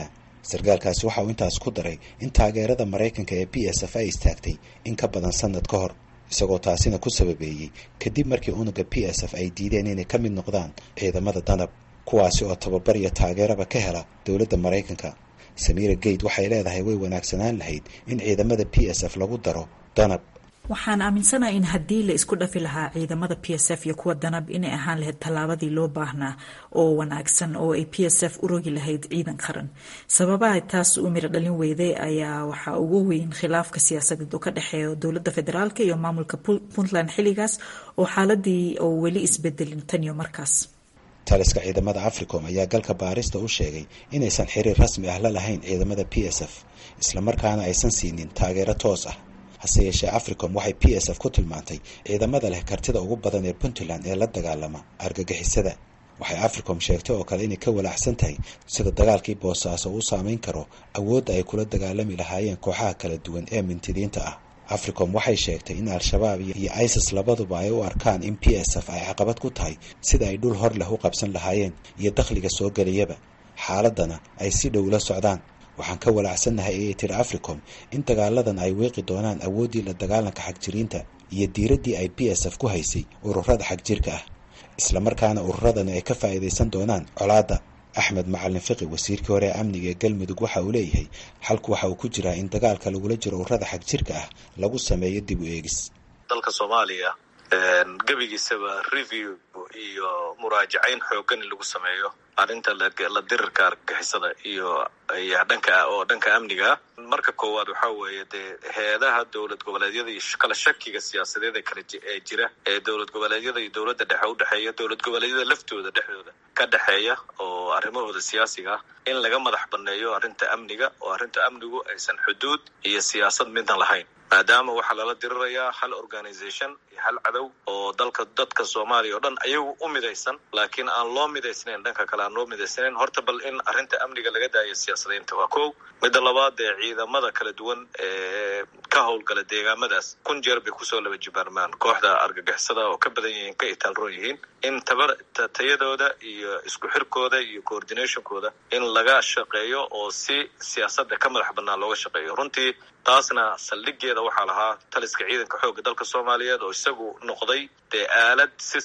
S15: sarkaalkaasi waxa uu intaas ku daray in taageerada maraykanka ee b s f ay istaagtay in ka badan sanad ka hor isagoo taasina ku sababeeyey kadib markii unuga b s f ay diideen inay ka mid noqdaan ciidamada danab kuwaasi oo tababar iyo taageeraba ka hela dowladda maraykanka samiira geyd waxay leedahay way wanaagsanaan lahayd in ciidamada b s f lagu daro danab
S17: waxaan aaminsanaha in haddii la isku dhafi lahaa ciidamada p s f iyo kuwa danab inay ahaan lahayd tallaabadii loo baahnaa oo wanaagsan oo ay p s f u rogi lahayd ciidan qaran sababaha taas u miro dhalin weyday ayaa waxaa ugu weyn khilaafka siyaasadeed oo ka dhexeeya dowladda federaalk iyo maamulka puntland xilligaas oo xaaladii oo weli isbedelin tan iyo markaas
S15: taliska ciidamada africom ayaa galka baarista u sheegay inaysan xiriir rasmi ah la lahayn ciidamada p s f islamarkaana aysan siinin taageero toos ah hase yeeshee africom waxay p s f ku tilmaantay ciidamada leh kartida ugu badan ee puntland ee la dagaalama argagixisada waxay africom sheegtay oo kale inay ka walaacsan tahay sida dagaalkii boosaaso uu saameyn karo awoodda ay kula dagaalami lahaayeen kooxaha kala duwan ee mintidiinta ah africom waxay sheegtay in al-shabaab iyo isis labaduba ay u arkaan in p s f ay caqabad ku tahay sida ay dhul hor leh u qabsan lahaayeen iyo dakhliga soo gelayaba xaaladana ay si dhow la socdaan waxaan ka walaacsannahay ayay tiri africom in dagaaladan ay weeqi doonaan awooddii la dagaalanka xagjiriinta iyo diiraddii ay b s f ku haysay ururada xagjirka ah islamarkaana ururadani ay ka faa'iidaysan doonaan colaadda axmed macalin fiqi wasiirkii hore ee amniga ee galmudug waxa uu leeyahay xalku waxa uu ku jiraa in dagaalka lagula jiro ururada xagjirka ah lagu sameeyo dib u eegis
S16: dalka soomaaliya gebigiisaba review iyo muraajacayn xoogan in lagu sameeyo arrinta la dirirka argagixisada iyo dhanka oo dhanka amniga marka koowaad waxaa weeye dee heedaha dowlad goboleedyada iyo kala shakiga siyaasadeed ee kala ee jira ee dowlad goboleedyada iyo dowladda dhexe u dhexeeya dowlad goboleedyada laftooda dhexdooda ka dhexeeya oo arrimahooda siyaasiga ah in laga madax banneeyo arrinta amniga oo arrinta amnigu aysan xuduud iyo siyaasad midna lahayn maadaama waxaa lala dirirayaa hal organisation iyo hal cadow oo dalka dadka soomaaliya oo dhan ayagu u midaysan laakiin aan loo midaysnayn dhanka kale aan loo midaysnayn horta bal in arrinta amniga laga daayo siyaasadaynta waa kow midda labaad ee ciidamada kala duwan ee ka howlgala deegaamadaas kun jeer bay kusoo laba jibaarmaan kooxda argagixisada oo ka badan yihiin ka itaalroon yihiin in tabar tayadooda iyo isku xirkooda iyo coordinationkooda in laga shaqeeyo oo si siyaasadda ka madax bannaan looga shaqeeyo runtii taasna saldhigeeda waxaa lahaa taliska ciidanka xoogga dalka soomaaliyeed oo isagu noqday dee aalad si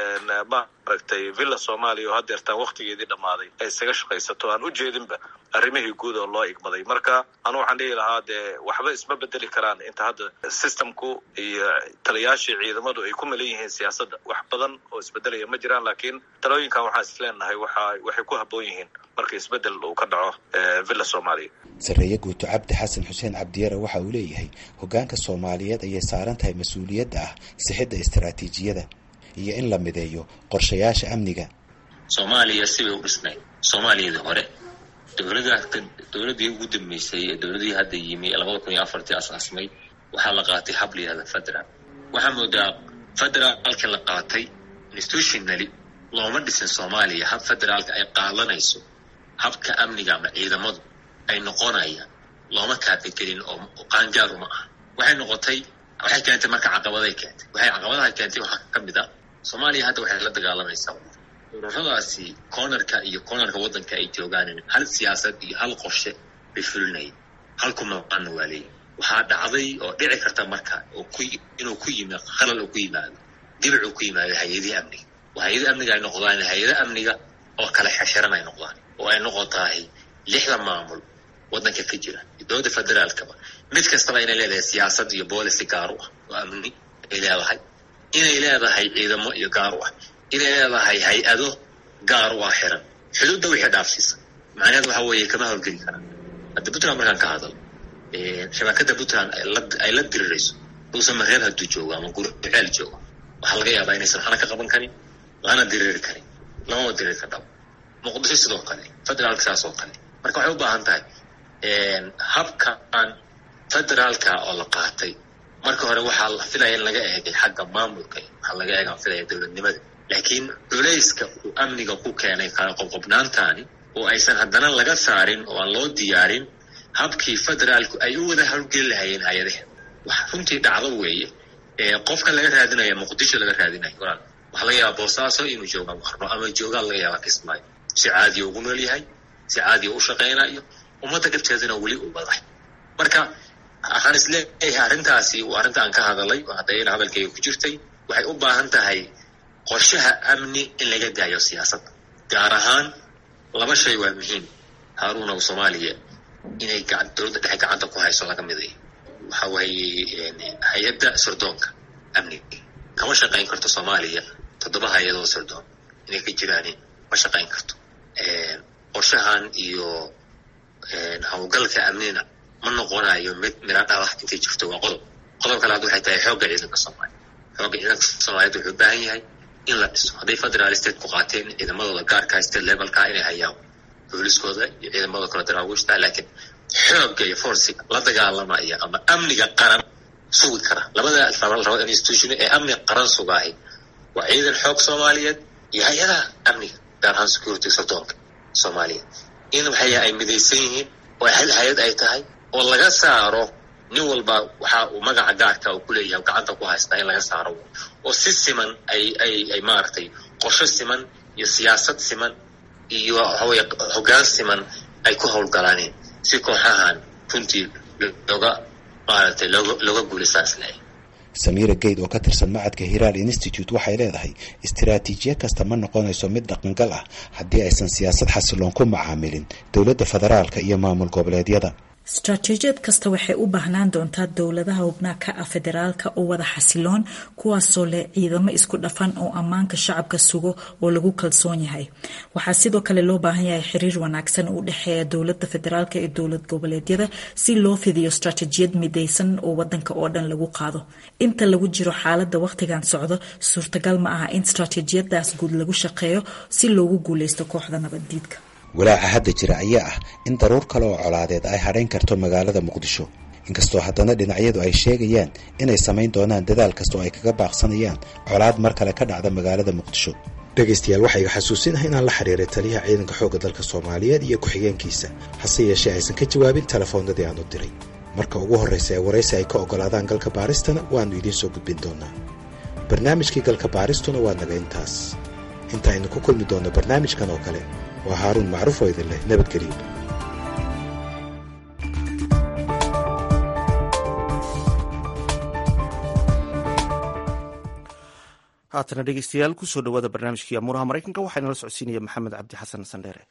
S16: maaragtay villa soomaaliya oo haddeertaan waktigeedii dhammaaday ay isaga shaqaysato aan u jeedinba arrimihii guud oo loo igmaday marka anu waxaan dhihi lahaa dee waxba isma bedeli karaan inta hadda systemku iyo taliyaashii ciidamadu ay ku malan yihiin siyaasadda wax badan oo isbedelaya ma jiraan laakiin talooyinkan waxaan is leenahay waxa waxay ku habboon yihiin marka isbedel uu ka dhaco villa soomaaliya
S15: sarreeye guuto cabdi xasan xuseen cabdiyare waxa uu leeyahay hoggaanka soomaaliyeed ayay saaran tahay mas-uuliyadda ah sixidda istaraatiijiyada iyo in la mideeyo qorshayaasha amniga
S5: soomaaliya sibay u dhisnayd soomaaliyadii hore dowlada dowladdii ugu dambeysay ee dowladii hadda yimi labada kun iyo afartii asaasmay waxaa la qaatay hab la yihahda federal waxaa moodaa federaalka la qaatay institutionally looma dhisin soomaaliya hab federaalka ay qaadanayso habka amniga ama ciidamadu ay noqonayaan looma kaabagelin oo qaangaar uma ah waxay noqotay waxay keentay marka caqabaday keentay waxay caqabadaha keentay waxaa ka mid ah soomaaliya hadda waxay la dagaalamaysaa ururadaasi cornerka iyo cornerka waddanka ay joogaan hal siyaasad iyo hal qorshe bay fulinayeen halku maqaana waa leeyihi waxaa dhacday oo dhici karta marka oo ku inuu ku yimi khalal uu ku yimaado dibic uu ku yimaado hay-adihii amniga oo hay-ada amniga ay noqdaan hay-ada amniga oo kala xeshiran ay noqdaan oo ay noqotahay lixda maamul waddanka ka jira dowladda federaalkaba mid kastaba inay leedahay siyaasad iyo boolicy gaar u ah oo amni ay leedahay inay leedahay ciidamo iyo gaar u ah inay leedahay hay-ado gaar u ah xiran xuduudda wixii dhaafsiisa macnaheed waxa weeye kama howlgeli karaan hadda puntland markaan ka hadal shabakada puntland ay la dirirayso dhuusa mareeb hadduu joogo ama gurceel joogo waxaa laga yaabaa inaysan waxna ka qaban karin lana diriri karin lamama diriri kardhabo muqdisho sidoo kale federaalka saas oo kale marka waxay u baahan tahay habkan federaalka oo la qaatay marka hore waxaa la filaya in laga eegay xagga maamulka waxaa laga eega filaya dowladnimada laakiin culayska uu amniga ku keenay kala qobqobnaantani oo aysan haddana laga saarin oo aan loo diyaarin habkii federaalku ay u wada howlgeli lahayeen hay-adaha wax runtii dhacdo weeye qofka laga raadinaya muqdisho laga raadinayo walaal waxaa laga yaabaa boosaaso inuu jooga qarno ama joogaa laga yaabaa kismaayo si caadiya ugu nool yahay si caadiya u shaqaynayo ummadda dhibteedana weli u baday marka waxaan isleeyahay arrintaasi arrinta aan ka hadalay oo haddayna hadalkayga ku jirtay waxay u baahan tahay qorshaha amni in laga daayo siyaasadda gaar ahaan laba shay waa muhiim haaruun oo soomaaliya inay dowladda dhexe gacanta ku hayso laga miday waxa waaye hay-adda sirdoonka amniga kama shaqayn karto soomaaliya toddoba hay-adoo sirdoon inay ka jiraan ma shaqayn karto qorshahan iyo howlgalka amnina ma noqonayo mid mira dhalah intay jirto waa qodob qodob kale hadda waxay tahay xoogga ciidanka soomaaliya xoogga ciidanka soomaaliyeed wuxuu u baahan yahay in la dhiso hadday federal state ku qaateen ciidamadooda gaarka state levelka inay hayaan booliskooda iyo ciidamada kale daraawiishta laakiin xoogga iyo forsiga la dagaalamaya ama amniga qaran sugi kara labada labada institution ee amniga qaran sugaahay waa ciidan xoog soomaaliyeed iyo hay-adaha amniga gaar ahaan security sirdoonka soomaaliyeed in waxay ay midaysan yihiin oo hal hay-ad ay tahay oo laga saaro nin walba waxa uu magaca gaarka uu kuleeyahay gacanta ku haystaa in laga saaro oo si siman ay ay ay maaragtay qorsho siman iyo siyaasad siman iyo waxaweye hoggaan siman ay ku howlgalaaneen si kooxahan runtii looga maaragtay looga looga guulaystaan isleeyahay
S15: samiira geyd oo ka tirsan macadka hiraal institute waxay leedahay istiraatiijiye kasta ma noqonayso mid dhaqangal ah haddii aysan siyaasad xasiloon ku macaamilin dowladda federaalka iyo maamul goboleedyada
S17: istaraatiijiyad kasta waxay u baahnaan doontaa dowladaha hubnaa ka ah federaalka oo wada xasiloon kuwaasoo leh ciidamo isku dhafan oo ammaanka shacabka sugo oo lagu kalsoon yahay waxaa sidoo kale loo baahan yahay xiriir wanaagsan u dhexeeya dowlada federaalk iyo dowlad goboleedyada si loo fidiyo istaraatiijiyad midaysan oo wadanka oo dhan lagu qaado inta lagu jiro xaalada wakhtigan socdo suurtagal ma aha in istaraatiijiyadaas guud lagu shaqeeyo si loogu guuleysto kooxda nabaddiidka
S15: walaaca hadda jira ayaa ah in daruur kale oo colaadeed ay hadhayn karto magaalada muqdisho inkastoo haddana dhinacyadu ay sheegayaan inay samayn doonaan dadaal kasta oo ay kaga baaqsanayaan colaad mar kale ka dhacda magaalada muqdisho dhegaystayaal waxaa iga xasuusinahay inaan la xiriiray taliyaha ciidanka xoogga dalka soomaaliyeed iyo ku-xigeenkiisa hase yeeshee aysan ka jawaabin telefoonnadii aan u diray marka ugu horraysa ee waraysi ay ka oggolaadaan galka baaristana waannu idiin soo gudbin doonaa barnaamijkii galka baaristuna waa naga intaas inta aynu ku kulmi doonno barnaamijkan oo kale waa haaruun macruuf oo idin leh nabadgelyo
S1: haatana dhegeystayaal kusoo dhawaada barnaamijkii amuuraha maraykanka waxaa inala socodsiinaya maxamed cabdi xasan sandheere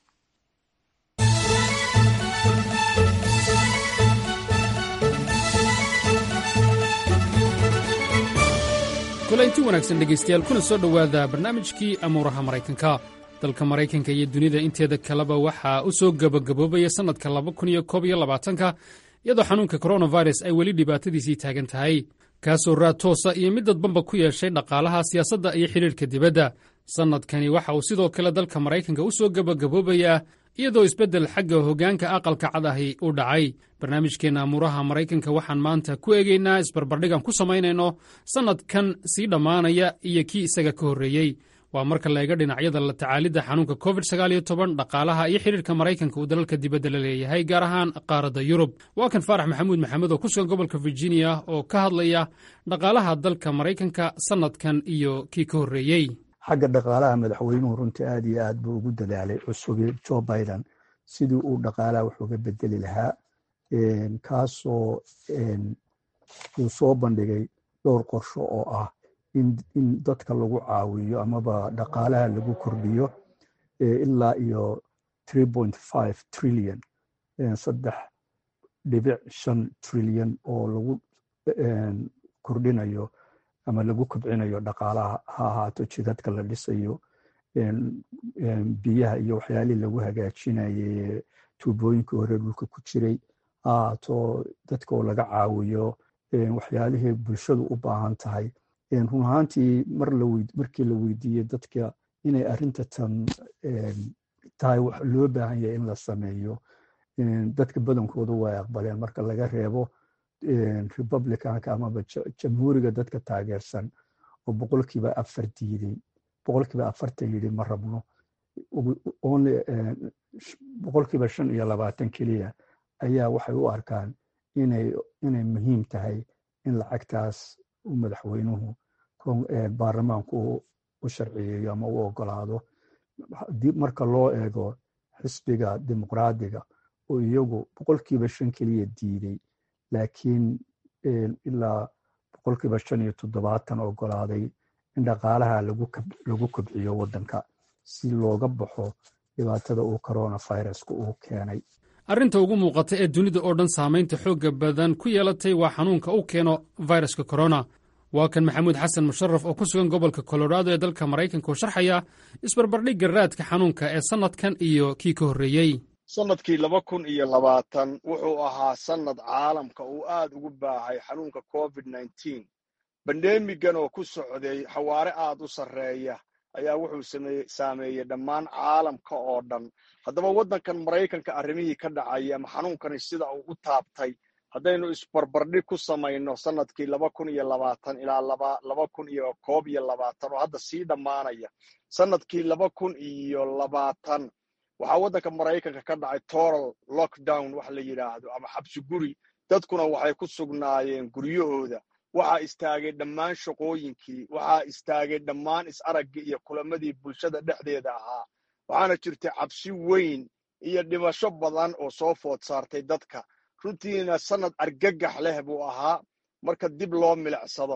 S18: kulanti wanaagsan dhegaystayaal kuna soo dhowaada barnaamijkii amuuraha maraykanka dalka maraykanka iyo dunida inteeda kaleba waxaa u soo gebagaboobaya sannadka laba kun iyo koob iyo labaatanka iyadoo xanuunka koronavirus ay weli dhibaatadiisii taagan tahay kaasoo raad toosa iyo mid dadbanba ku yeeshay dhaqaalaha siyaasadda iyo xidhiirka dibadda sannadkani waxa uu sidoo kale dalka maraykanka u soo gebagaboobayaa iyadoo isbeddel xagga hoggaanka aqalka cad ahi u dhacay barnaamijkeenna amuuraha maraykanka waxaan maanta ku eegaynaa isbarbardhigan ku samaynayno sannadkan sii dhammaanaya iyo kii isaga ka horreeyey waa marka la eega dhinacyada la tacaalidda xanuunka covid sagaaliyo toban dhaqaalaha iyo xidhiirka maraykanka uu dalalka dibadda la leeyahay gaar ahaan qaaradda yurub waa kan faarax maxamuud maxamed oo ku sugan gobolka virginia oo ka hadlaya dhaqaalaha dalka maraykanka sannadkan iyo kii ka horreeyey
S19: xagga dhaqaalaha madaxweynuhu runtii aad iyo aad buu ugu dadaalay cusubi joe biden sidii uu dhaqaalaha wax uga bedeli lahaa kaasoo uu soo bandhigay dhowr qorsho oo ah in dadka lagu caawiyo amaba dhaqaalaha lagu kordhiyo ilaa iyo trillion saddex dhibic shan trilyan oo lagu kordhinayo ama lagu kobcinayo dhaqaalaha ha ahaato jidadka la dhisayo biyaha iyo waxyaalihii lagu hagaajinayay tuubooyinkii hore dhulka ku jiray ha ahaato dadka oo laga caawiyo waxyaalihii bulshadu u baahan tahay run ahaantii markii la weydiiyey dadka inay arrinta tan tahay wax loo baahan yahay in la sameeyo dadka badankoodu way aqbaleen marka laga reebo republicanka amaba jamhuuriga dadka taageersan oo boqolkiiba afar diiday boqolkiiba afartan yidhi ma rabno boqolkiiba shan iyo labaatan keliya ayaa waxay u arkaan inay inay muhiim tahay in lacagtaas u madaxweynuhu baarlamaanku u sharciyeeyo ama u ogolaado marka loo eego xisbiga dimuqraadiga oo iyagu boqolkiiba shan keliya diiday laakiin ilaa boqolkiiba shan iyo toddobaatan ogolaaday in dhaqaalaha lagu kobciyo waddanka si looga baxo dhibaatada uu coronaviruska uu keenay
S18: arrinta ugu muuqata ee dunida oo dhan saamaynta xoogga badan ku yeelatay waa xanuunka uu keeno viruska korona waa kan maxamuud xasan musharaf oo ku sugan gobolka colorado ee dalka maraykanka oo sharxaya isbarbardhigga raadka xanuunka ee sannadkan iyo kii ka horreeyey
S20: sannadkii laba kun iyo labaatan wuxuu ahaa sannad caalamka uu aad ugu baahay xanuunka covid nneteen bandemigan oo ku socday xawaare aad u sarreeya ayaa wuxuu saameeyey dhammaan caalamka oo dhan haddaba waddankan maraykanka arrimihii ka dhacaya ama xanuunkani sida uu u taabtay haddaynu isbarbardhig ku samayno sannadkii laba kun iyo labaatan ilaa laba kun iyo koob iyo labaatan oo hadda sii dhammaanaya sannadkii laba kun iyo labaatan waxaa waddanka maraykanka ka dhacay toral lockdown wax la yidhaahdo ama xabsi guri dadkuna waxay ku sugnaayeen guryahooda waxaa istaagay dhammaan shaqooyinkii waxaa istaagay dhammaan is-araggii iyo kulamadii bulshada dhexdeeda ahaa waxaana jirtay cabsi weyn iyo dhimasho badan oo soo food saartay dadka runtiina sannad argagax leh buu ahaa marka dib loo milicsado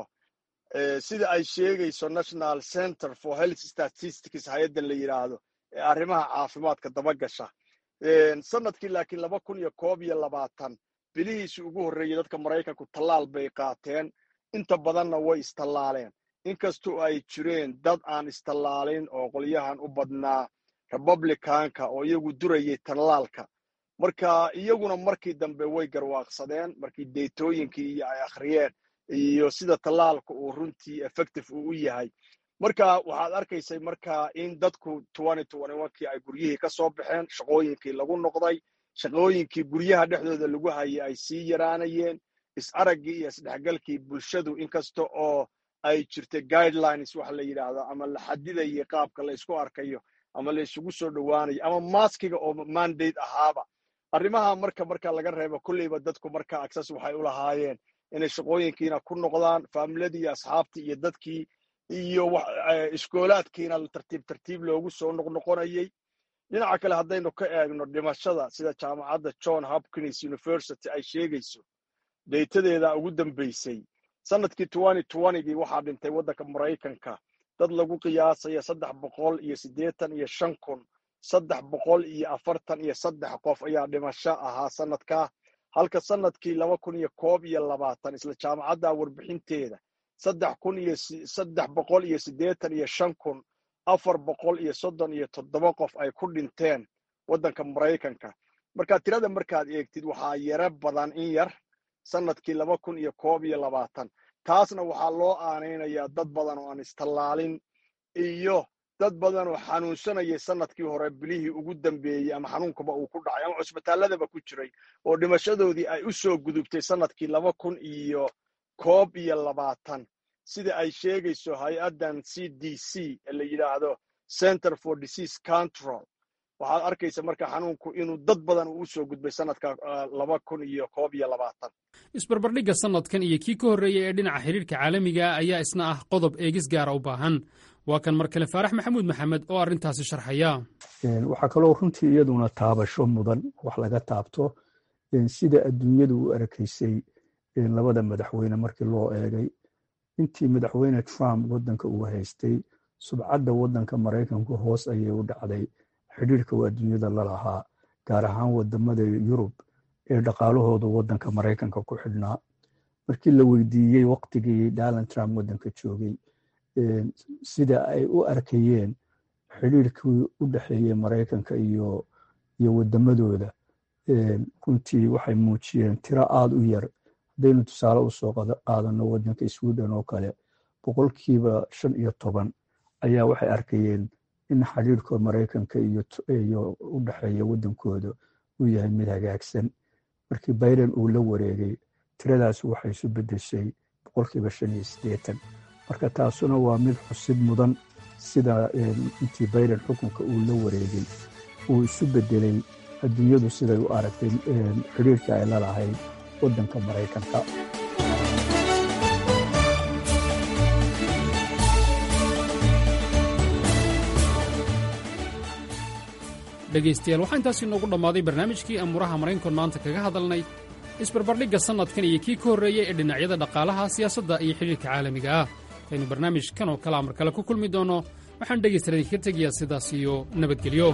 S20: sida ay sheegayso national center for health statistics hay-adda la yidhaahdo ee arrimaha caafimaadka dabagasha sannadkii laakiin laba kun iyo koob iyo labaatan bilihiisii ugu horreeyey dadka maraykanku tallaal bay qaateen inta badanna way istallaaleen inkastoo ay jireen dad aan istallaalin oo qolyahan u badnaa republicanka oo iyagu durayay tallaalka marka iyaguna markii dambe way garwaaqsadeen markii deytooyinkii iyo ay akhriyeen iyo sida tallaalka uu runtii effective uu u yahay marka waxaad arkaysay marka in dadku kii ay guryihii ka soo baxeen shaqooyinkii lagu noqday shaqooyinkii guryaha dhexdooda lagu hayay ay sii yaraanayeen is-araggii iyo isdhexgalkii bulshadu inkasta oo ay jirtay guidelines waxa la yidhaahdo ama la xadidayay qaabka la isku arkayo ama la isugu soo dhowaanayo ama maskiga oo mandate ahaaba arrimaha marka marka laga reebo kolleyba dadku marka access waxay u lahaayeen inay shaqooyinkiina ku noqdaan faamiladii iyo asxaabtii iyo dadkii iyo iskoolaadkiina tartiib tartiib loogu soo noqnoqonayay dhinaca kale haddaynu ka eegno dhimashada sida jaamacadda john hopkins university ay sheegayso deytadeeda ugu dambaysay sannadkii gii waxaa dhintay waddanka maraykanka dad lagu qiyaasaya saddex boqol iyo siddeetan iyo shan kun saddex boqol iyo afartan iyo saddex qof ayaa dhimasho ahaa sannadkaa halka sannadkii laba kun iyo koob iyo labaatan isla jaamacadda warbixinteeda saddex kun iyo saddex boqol iyo siddeetan iyo shan kun afar boqol iyo soddon iyo toddoba qof ay ku dhinteen waddanka maraykanka marka tirada markaad eegtid waxaa yaro badan in yar sannadkii laba kun iyo koob iyo labaatan taasna waxaa loo aanaynayaa dad badan oo aan istallaalin iyo dad badan oo xanuunsanayay sannadkii hore bilihii ugu dambeeyey ama xanuunkaba uu ku dhacay ama cusbitaalladaba ku jiray oo dhimashadoodii ay u soo gudubtay sannadkii laba kun iyo koob iyo labaatan sida ay sheegayso hay-addan c d c ee la yidhaahdo center for disease control waxaad arkaysa marka xanuunku inuu dad badan uu usoo gudbay sannadka laba kun iyo koob iyo labaatan
S18: isbarbardhigga sannadkan iyo kii ka horreeyey ee dhinaca xidhiirka caalamiga ayaa isna ah qodob eegis gaara u baahan waa kan mar kale faarax maxamuud maxamed oo arrintaasi sharxaya
S19: waxaa kaloo runtii iyaduna taabasho mudan wax laga taabto sida adduunyadu u arkaysay labada madaxweyne markii loo eegay intii madaxweyne trump waddanka uu haystay subcadda waddanka maraykanku hoos ayay u dhacday xidhiirka uu adduunyada la lahaa gaar ahaan wadamada yurub ee dhaqaalahoodu waddanka maraykanka ku xidhnaa markii la weydiiyey waqtigii donald trump waddanka joogay sida ay u arkayeen xidhiirkii u dhexeeyey maraykanka iyo iyo wadamadooda runtii waxay muujiyeen tiro aada u yar haddaynu tusaale usoo qaadano waddanka sweden oo kale boqolkiiba shan iyo toban ayaa waxay arkayeen in xidhiirka maraykanka iyo u dhexeeya waddankooda uu yahay mid hagaagsan markii biden uu la wareegay tiradaas waxay isu beddeshay boqolkiiba shan iyo siddeetan marka taasuna waa mid xusid mudan sida intii biden xukunka uu la wareegay uu isu beddelay adduunyadu siday u aragtay xidhiirka ay la lahayd waddanka maraykanka
S18: dhegaystayaal waxaa intaas inoogu dhammaaday barnaamijkii amuuraha maraynkon maanta kaga hadalnay isbarbardhigga sannadkan iyo kii ka horreeyey ee dhinacyada dhaqaalaha siyaasadda iyo xidhiirka caalamiga ah aynu barnaamijkan oo kale amar kale ku kulmi doonno waxaan dhegaystayaal idinkaga tegayaa sidaas iyo nabadgelyo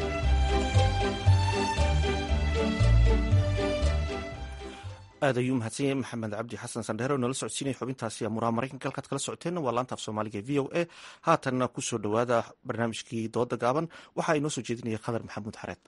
S1: aad ayuu mahadsan yahay maxamed cabdi xasan sandheere oo nala socodsiinaya xubintaasi amuuraha maraykanka halkaad kala socoteenna waa laanta af soomaaliga v o a haatanna ku soo dhowaada barnaamijkii dooda gaaban waxaa inoo soo jeedinaya khadar maxamuud xareed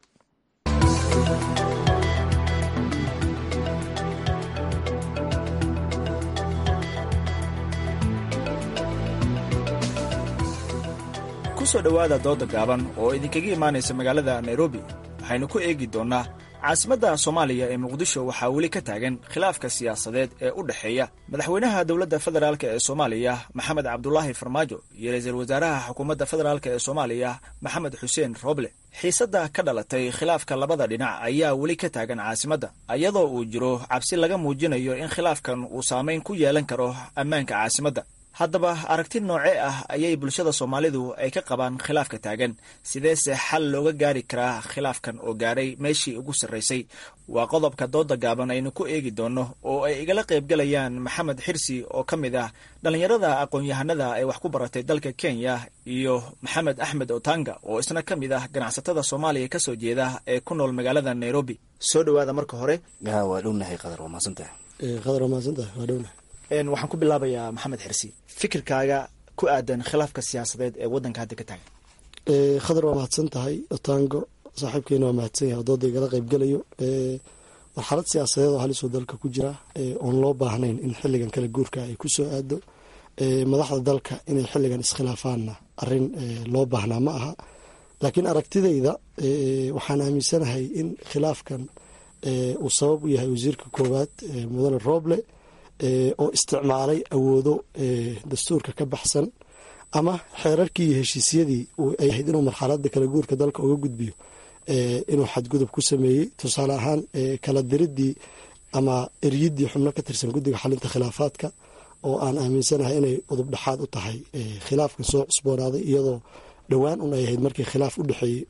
S21: kusoo dhowaada dooda gaaban oo idinkaga imaanaysa magaalada nairobi waxaynu ku eegi doonnaa caasimadda soomaaliya ee muqdisho waxaa weli ka taagan khilaafka siyaasadeed ee u dhexeeya madaxweynaha dowladda federaalk ee soomaaliya maxamed cabdulaahi farmaajo iyo ra-iisul wasaaraha xukuumadda federaalk ee soomaaliya maxamed xuseen roble xiisadda ka dhalatay khilaafka labada dhinac ayaa weli ka taagan caasimadda iyadoo uu jiro cabsi laga muujinayo in khilaafkan uu saamayn ku yeelan karo ammaanka caasimadda haddaba aragti noocee ah ayay bulshada soomaalidu ay ka qabaan khilaafka taagan sideese xal looga gaari karaa khilaafkan oo gaadhay meeshii ugu sarraysay waa qodobka dooda gaaban aynu ku eegi doonno oo ay igala qaybgalayaan maxamed xirsi oo ka mid ah dhallinyarada aqoon-yahanada ee wax ku baratay dalka kenya iyo maxamed axmed otanga oo isna ka mid ah ganacsatada soomaaliya ka soo jeeda ee ku nool magaalada nairobi soo dhowaada marka hore
S22: waa dhownahay qadar waa mahadsantahay
S23: qadar waa mahadsantahay waa dhownahay
S21: waxaan ku bilaabayaa maxamed xirsi fikirkaaga ku aadan khilaafka siyaasadeed ee waddanka hadda ka taagan
S23: khadar waa mahadsan tahay otango saaxiibkeena waa mahadsan yahay odooda igala qaybgelayo marxalad siyaasadeed oo halisoo dalka ku jira oon loo baahnayn in xiligan kala guurka ay kusoo aado madaxda dalka inay xiligan iskhilaafaanna arin loo baahnaa ma aha laakiin aragtidayda waxaan aaminsanahay in khilaafkan uu sabab u yahay wasiirka koowaad mudane roble oo isticmaalay awoodo dastuurka ka baxsan ama xeerarkii iyo heshiisyadii ay ahayd inuu marxalada kala guurka dalka uga gudbiyo inuu xadgudub ku sameeyey tusaale ahaan kala diridii ama eryidii xubno ka tirsan guddiga xalinta khilaafaadka oo aan aaminsanahay inay udub dhexaad u tahay khilaafkan soo cusboonaaday iyadoo dhowaan un ay ahayd markii khilaaf u dhexeeyey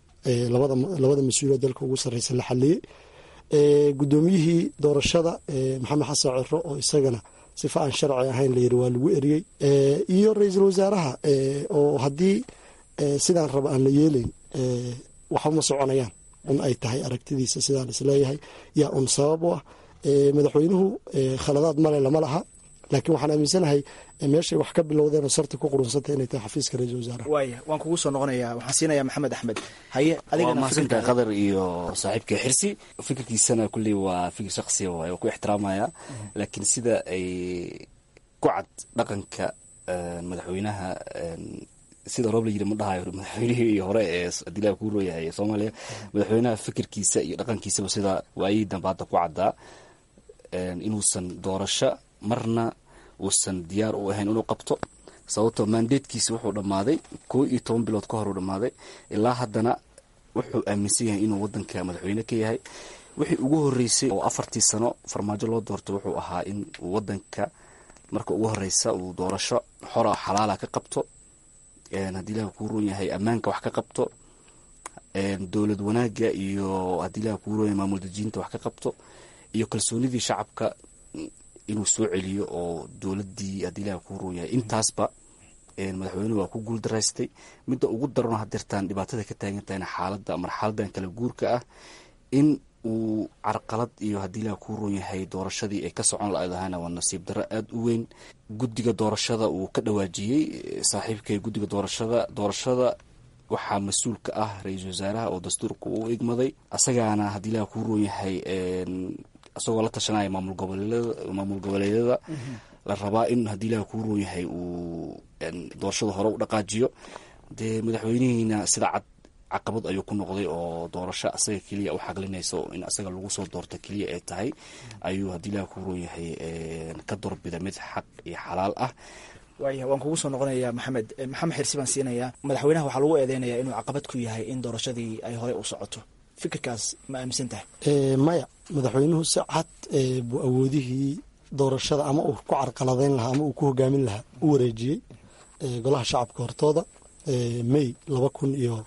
S23: labada mas-uuliyad dalka ugu sarreysa la xaliyey guddoomiyihii doorashada maxamed xasan ciro oo isagana sifa aan sharci ahayn la yiri waa lagu eriyey iyo ra-iisul wasaaraha oo haddii sidaan raba aan la yeelayn waxuma soconayaan un ay tahay aragtidiisa sidaan isleeyahay yaa un sabab u ah madaxweynuhu khaladaad male lama laha laakiin waxaan aaminsanahay meeshay wax ka bilowdeenoo sarta ku qurunsanta inay tahay xafiiska ra-isul wasaaraha
S21: waaya waan kugu soo noqonayaa waxaan siinayaa maxamed axmed haye
S22: waa mahadsantahay qadar iyo saaxiibka xirsi fikirkiisana kulley waa fikir shaksiya waay oo ku ixtiraamaya laakiin sida ay ku cad dhaqanka madaxweynaha sida roob la yiri ma dhahayo madaxweynihii hore ee dilaa kuu rooyahay soomaaliya madaxweynaha fikirkiisa iyo dhaqankiisaba sida waayihii dambe hadda ku caddaa inuusan doorasho marna uusan diyaar u ahayn inuu qabto sababtoo mandatekiisi wuxuu dhammaaday koo iyo toban bilood ka hor uu dhammaaday ilaa haddana wuxuu aaminsan yahay inuu wadanka madaxweyne ka yahay wixii ugu horeysay oo afartii sano farmaajo loo doorto wuxuu ahaa in wadanka marka ugu horeysa uu doorasho xora xalaala ka qabto haddii ilaah kuu roon yahay ammaanka wax ka qabto dowlad wanaaga iyo haddii ilaah kuu roon yahay maamul dajiinta wax ka qabto iyo kalsoonidii shacabka inuu soo celiyo oo dowladii haddii ilaah kuu roon yahay intaasba madaxweynuhu waa ku guul daraystay midda ugu darano hadeertaan dhibaatada ka taagan tahayna xaaladda marxaladan kala guurka ah in uu carqalad iyo haddii ilaah kuu roon yahay doorashadii ay ka socon la-dahayna waa nasiib darro aada u weyn guddiga doorashada uu ka dhawaajiyey saaxiibkay guddiga doorashada doorashada waxaa mas-uul ka ah ra-iisul wasaaraha oo dastuurka uu igmaday asagaana haddii ilaah kuu roon yahay isagoo la tashanaya maamul goboleedyada maamul goboleedyada la rabaa in haddii ilaah kuu roon yahay uu doorashada hore u dhaqaajiyo dee madaxweynihiina sida cad caqabad ayuu ku noqday oo doorasho asaga keliya u xaqlinaysa in asaga lagu soo doorto keliya ay tahay ayuu haddii ilaah kuu roon yahay ka doorbida mid xaq iyo xalaal ah
S21: waaya waan kugu soo noqonayaa maxamed maxamed xirsi baan siinayaa madaxweynaha waxaa lagu eedeynayaa inuu caqabad ku yahay in doorashadii ay hore u socoto fikirkaas ma aaminsan tahay
S23: maya madaxweynuhu si cad buu awoodihii doorashada ama uu ku carqaladeyn lahaa ama uu ku hogaamin lahaa u wareejiyey golaha shacabka hortooda may laba kun iyo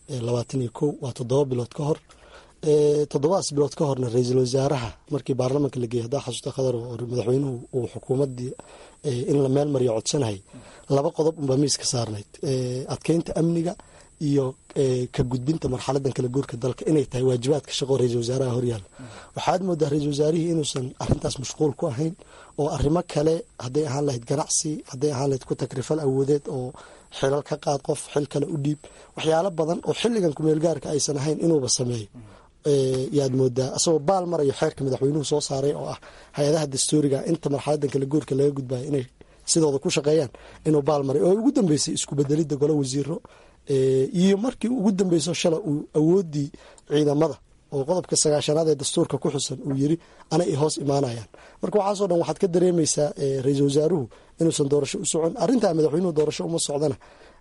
S23: labaatan iyo kow waa toddoba bilood ka hor toddobadaas bilood ka horna ra-iisul wasaaraha markii baarlamaanka la geeyey haddaa xasuusta khadar oo madaxweynuhu uu xukuumaddii in la meel mariyo codsanayay laba qodob unbaa miiska saarnayd adkeynta amniga iyo ka gudbinta marxaladan kala guurka dalka inay tahay waajibaadka shaqo ra-iisul wasaaraha horyaala waxaad moodaa ra-iisul wasaarihii inuusan arintaas mashquul ku ahayn oo arrimo kale hadday ahaan lahayd ganacsi hadday ahaan lahayd ku takrifal awoodeed oo xilal ka qaad qof xil kale u dhiib waxyaalo badan oo xilligan kumeelgaarka aysan ahayn inuuba sameeyo yaad moodaa asagoo baal marayo xeerka madaxweynuhu soo saaray oo ah hay-adaha dastuuriga inta marxaladan kala guurka laga gudbayo inay sidooda ku shaqeeyaan inuu baal maray oo ugu dambeysay isku bedelidda golo wasiiro iyo markii ugu dambeyso shala uu awoodii ciidamada oo qodobka sagaashanaad ee dastuurka ku xusan uu yiri anay hoos imaanayaan marka waxaasoo dhan waxaad ka dareemaysaa ra-iisul wasaaruhu inuusan doorasho u socon arrintaa madaxweynuhu doorasho uma socdana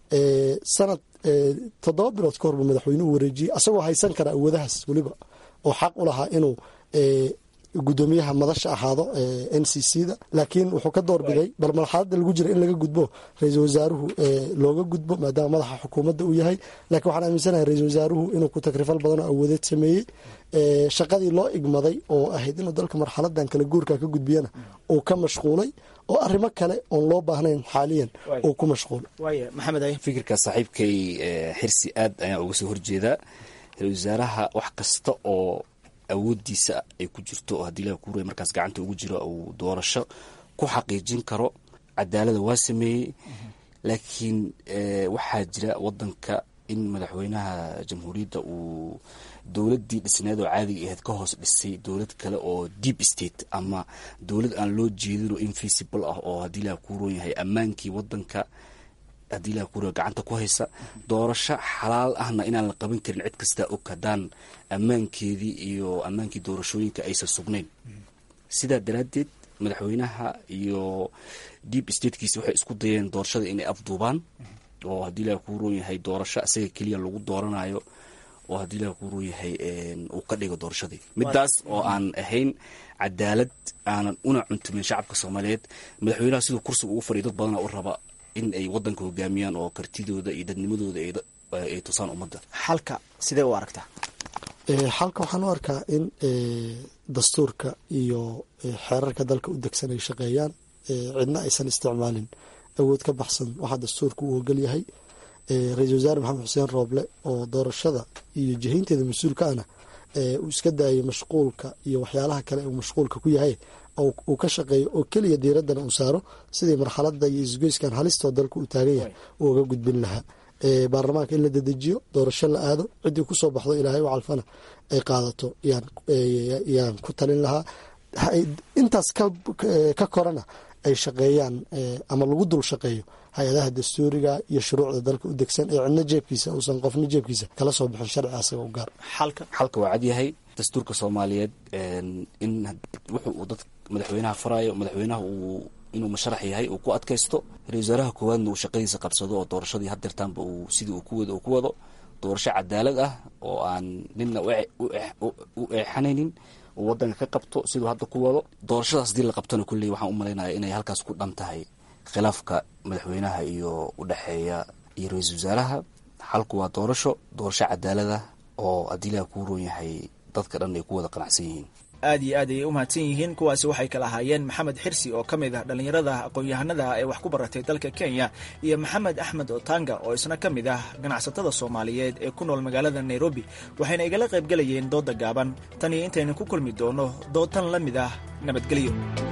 S23: sanad toddoba bilood ka horba madaxweynuhu wareejiyey asagoo haysan kara awoodahaas weliba oo xaq u lahaa inuu gudoomiyaha madasha ahaado n c c da laakiin wuxuu ka doorbiday bal marxalada lagu jira in laga gudbo ra-iisul wasaaruhu looga gudbo maadaama madaxa xukuumadda uu yahay lakiin waxaan aaminsanahay ra-iisul wasaaruhu inuu ku takrifal badan oo awoodeed sameeyey shaqadii loo igmaday oo ahayd inuu dalka marxaladan kala guurka ka gudbiyana uu ka mashquulay oo arrimo kale oon loo baahnayn xaaliyan uu ku mashquulay
S22: fikirka saaxiibkay xirsi aad ayaan uga soo horjeedaa ra-isul wasaaraha wax kasta oo awoodiisa ay ku jirto oo haddii ilaha kuuray markaas gacanta ugu jiro uu doorasho ku xaqiijin karo cadaalada waa sameeyey laakiin waxaa jira wadanka in madaxweynaha jamhuuriyadda uu dowladdii dhisneed oo caadiga ahayd ka hoos dhisay dowlad kale oo deep state ama dowlad aan loo jeedin oo invisible ah oo haddii ilaha kuuroon yahay ammaankii wadanka haddii ilaha kuuro gacanta ku haysa doorasho xalaal ahna inaan la qaban karin cid kastaa og haddaan ammaankeedii iyo ammaankii doorashooyinka aysan sugnayn sidaa daraaddeed madaxweynaha iyo deep statekiisa waxay isku dayeen doorashada inay afduubaan oo haddii ilaha kuuroon yahay doorasho isaga keliya lagu dooranayo oo haddii ilaha kuuroon yahay uu ka dhigo doorashadii midaas oo aan ahayn cadaalad aanan una cuntumin shacabka soomaaliyeed madaxweynaha siduu kursiga ugu fadhiya dad badana u raba in ay wadanka hogaamiyaan oo kartidooda iyo dadnimadooda ay tusaan ummadda
S21: xalka sidee u aragtaa
S23: xalka waxaan u arkaa in dastuurka iyo xeerarka dalka u degsan ay shaqeeyaan cidna aysan isticmaalin awood ka baxsan waxaa dastuurka uu ogol yahay ra-iisul wasaare maxamed xuseen rooble oo doorashada iyo jihaynteeda mas-uulka ana uu iska daayo mashquulka iyo waxyaalaha kale uu mashquulka ku yahay uu ka shaqeeyo oo keliya diiraddana uu saaro sidii marxalada iyo isgoyskan halistoo dalka uu taagan yahay uu uga gudbin lahaa baarlamaanka in la dedejiyo doorasho la aado ciddii kusoo baxdo ilaahay u calfana ay qaadato yaan ku talin lahaa intaas ka korana ay shaqeeyaan ama lagu dul shaqeeyo hay-adaha dastuuriga iyo shuruucda dalka u degsan ee cidna jeebkiisa uusan qofna jeebkiisa kala soo bixin sharci asaga u gaar
S22: xalka waa cadyahay dastuurka soomaaliyeed in wuxu uu dad madaxweynaha farayo madaxweynaha uu inuu musharax yahay uu ku adkaysto ra-isul wasaaraha koowaadna uu shaqadiisa qabsado oo doorashadii hadeertaanba uu sidii uu kuwado uu ku wado doorasho cadaalad ah oo aan nina u eexanaynin uu wadanka ka qabto siduu hadda ku wado doorashadaas hadii la qabtona kulley waxaan u malaynaya inay halkaas ku dhan tahay khilaafka madaxweynaha iyo udhexeeya iyo ra-iisul wasaaraha xalku waa doorasho doorasho cadaalad ah oo haddii ilaha kuu roon yahay dadka dhan ay ku wada qanacsan yihiin
S21: aad iyo aad ayay u mahadsan yihiin kuwaasi waxay kala ahaayeen maxamed xirsi oo ka mid ah dhallinyarada aqoon-yahanada ee wax ku baratay dalka kenya iyo maxamed axmed otanga oo isna ka mid ah ganacsatada soomaaliyeed ee ku nool magaalada nairobi waxayna igala qaybgelayeen doodda gaaban tan iyo intaynu ku kulmi doono dood tan la mid ah nabadgelyo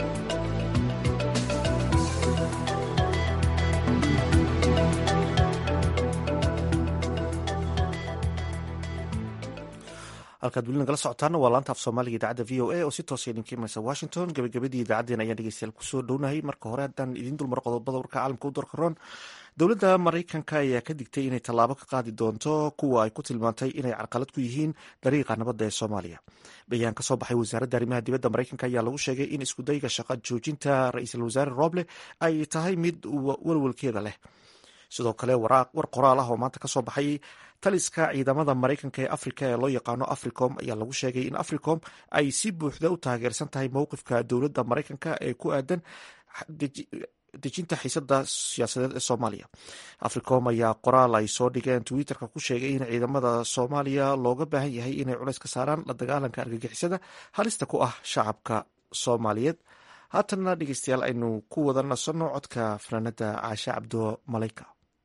S1: halkaad weli nagala socotaana waa laanta af soomaaliga idaacadda v o a oo si toosa idinka imaysa washington gabagabadii idaacaddeen ayaan dhegeystayaal kusoo dhownahay marka hore haddaan idiin dulmaro qodobada warka caalamka u doorka roon dowladda maraykanka ayaa ka digtay inay tallaabo ka qaadi doonto kuwa ay ku tilmaantay inay carqalad ku yihiin dariiqa nabadda ee soomaaliya bayaan ka soo baxay wasaaradda arrimaha dibadda maraykanka ayaa lagu sheegay in iskudayga shaqa joojinta ra-iisul wasaare roble ay tahay mid walwalkeeda leh sidoo kale war qoraal ah oo maanta kasoo baxay taliska ciidamada maraykanka ee afrika ee loo yaqaano africom ayaa lagu sheegay in africom ay si buuxda u taageersan tahay mowqifka dowladda maraykanka ee ku aadan dejinta xiisada siyaasadeed ee soomaaliya africom ayaa qoraal ay soo dhigeen twitterka ku sheegay in ciidamada soomaaliya looga baahan yahay inay culays ka saaraan la dagaalanka argagixisada halista ku ah shacabka soomaaliyeed haatanna dhegeystayaal aynu ku wada nasanno codka fanaanada caashe cabdo malayka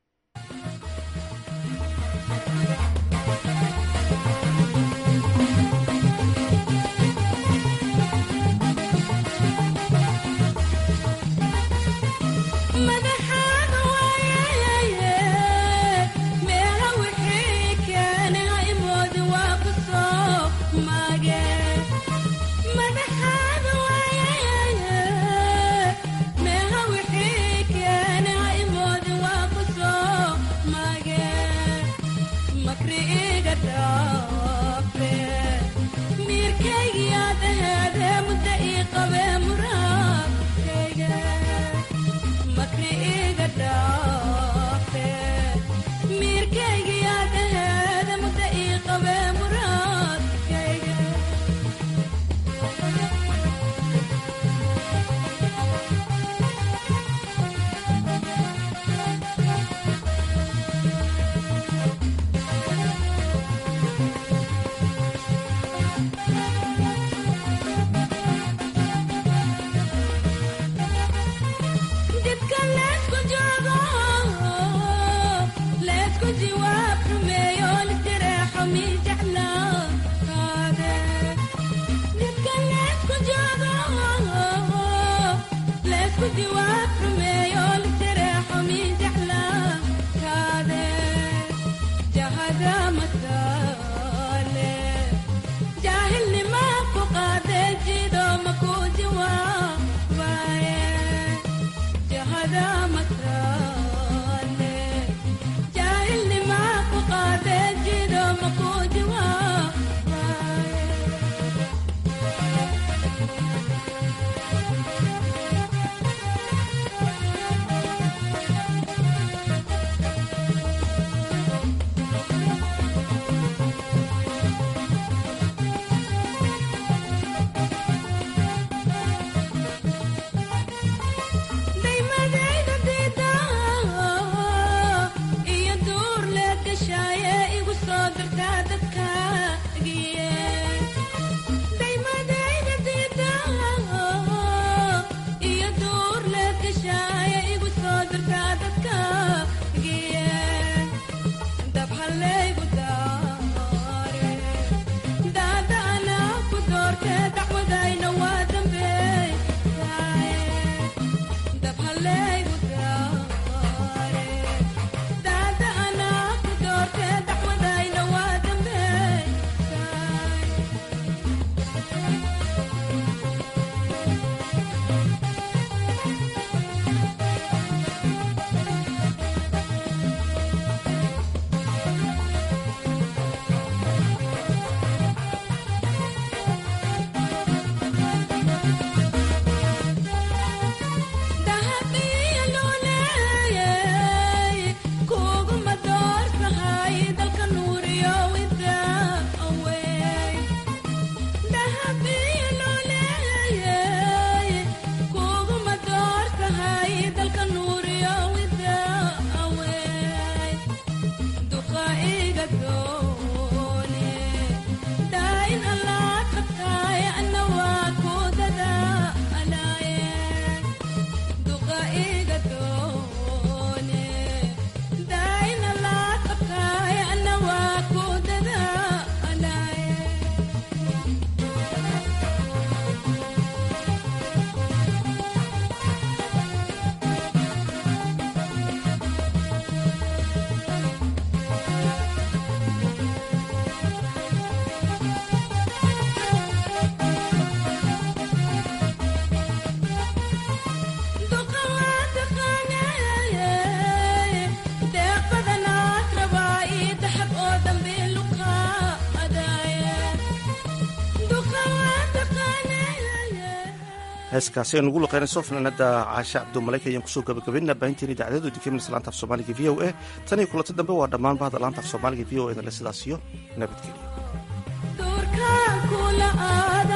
S1: heeskaasi aynu ugu luqeynayso fanaanada caashe cabdumalayka ayaan kusoo gabagabaynaa baahinteeni idaacadadu dikeminas laanta af soomaaliga v o a tan iyo kulanto dambe waa dhammaan bahda laanta af soomaaliga v o e dale sidaas iyo nabadgelyo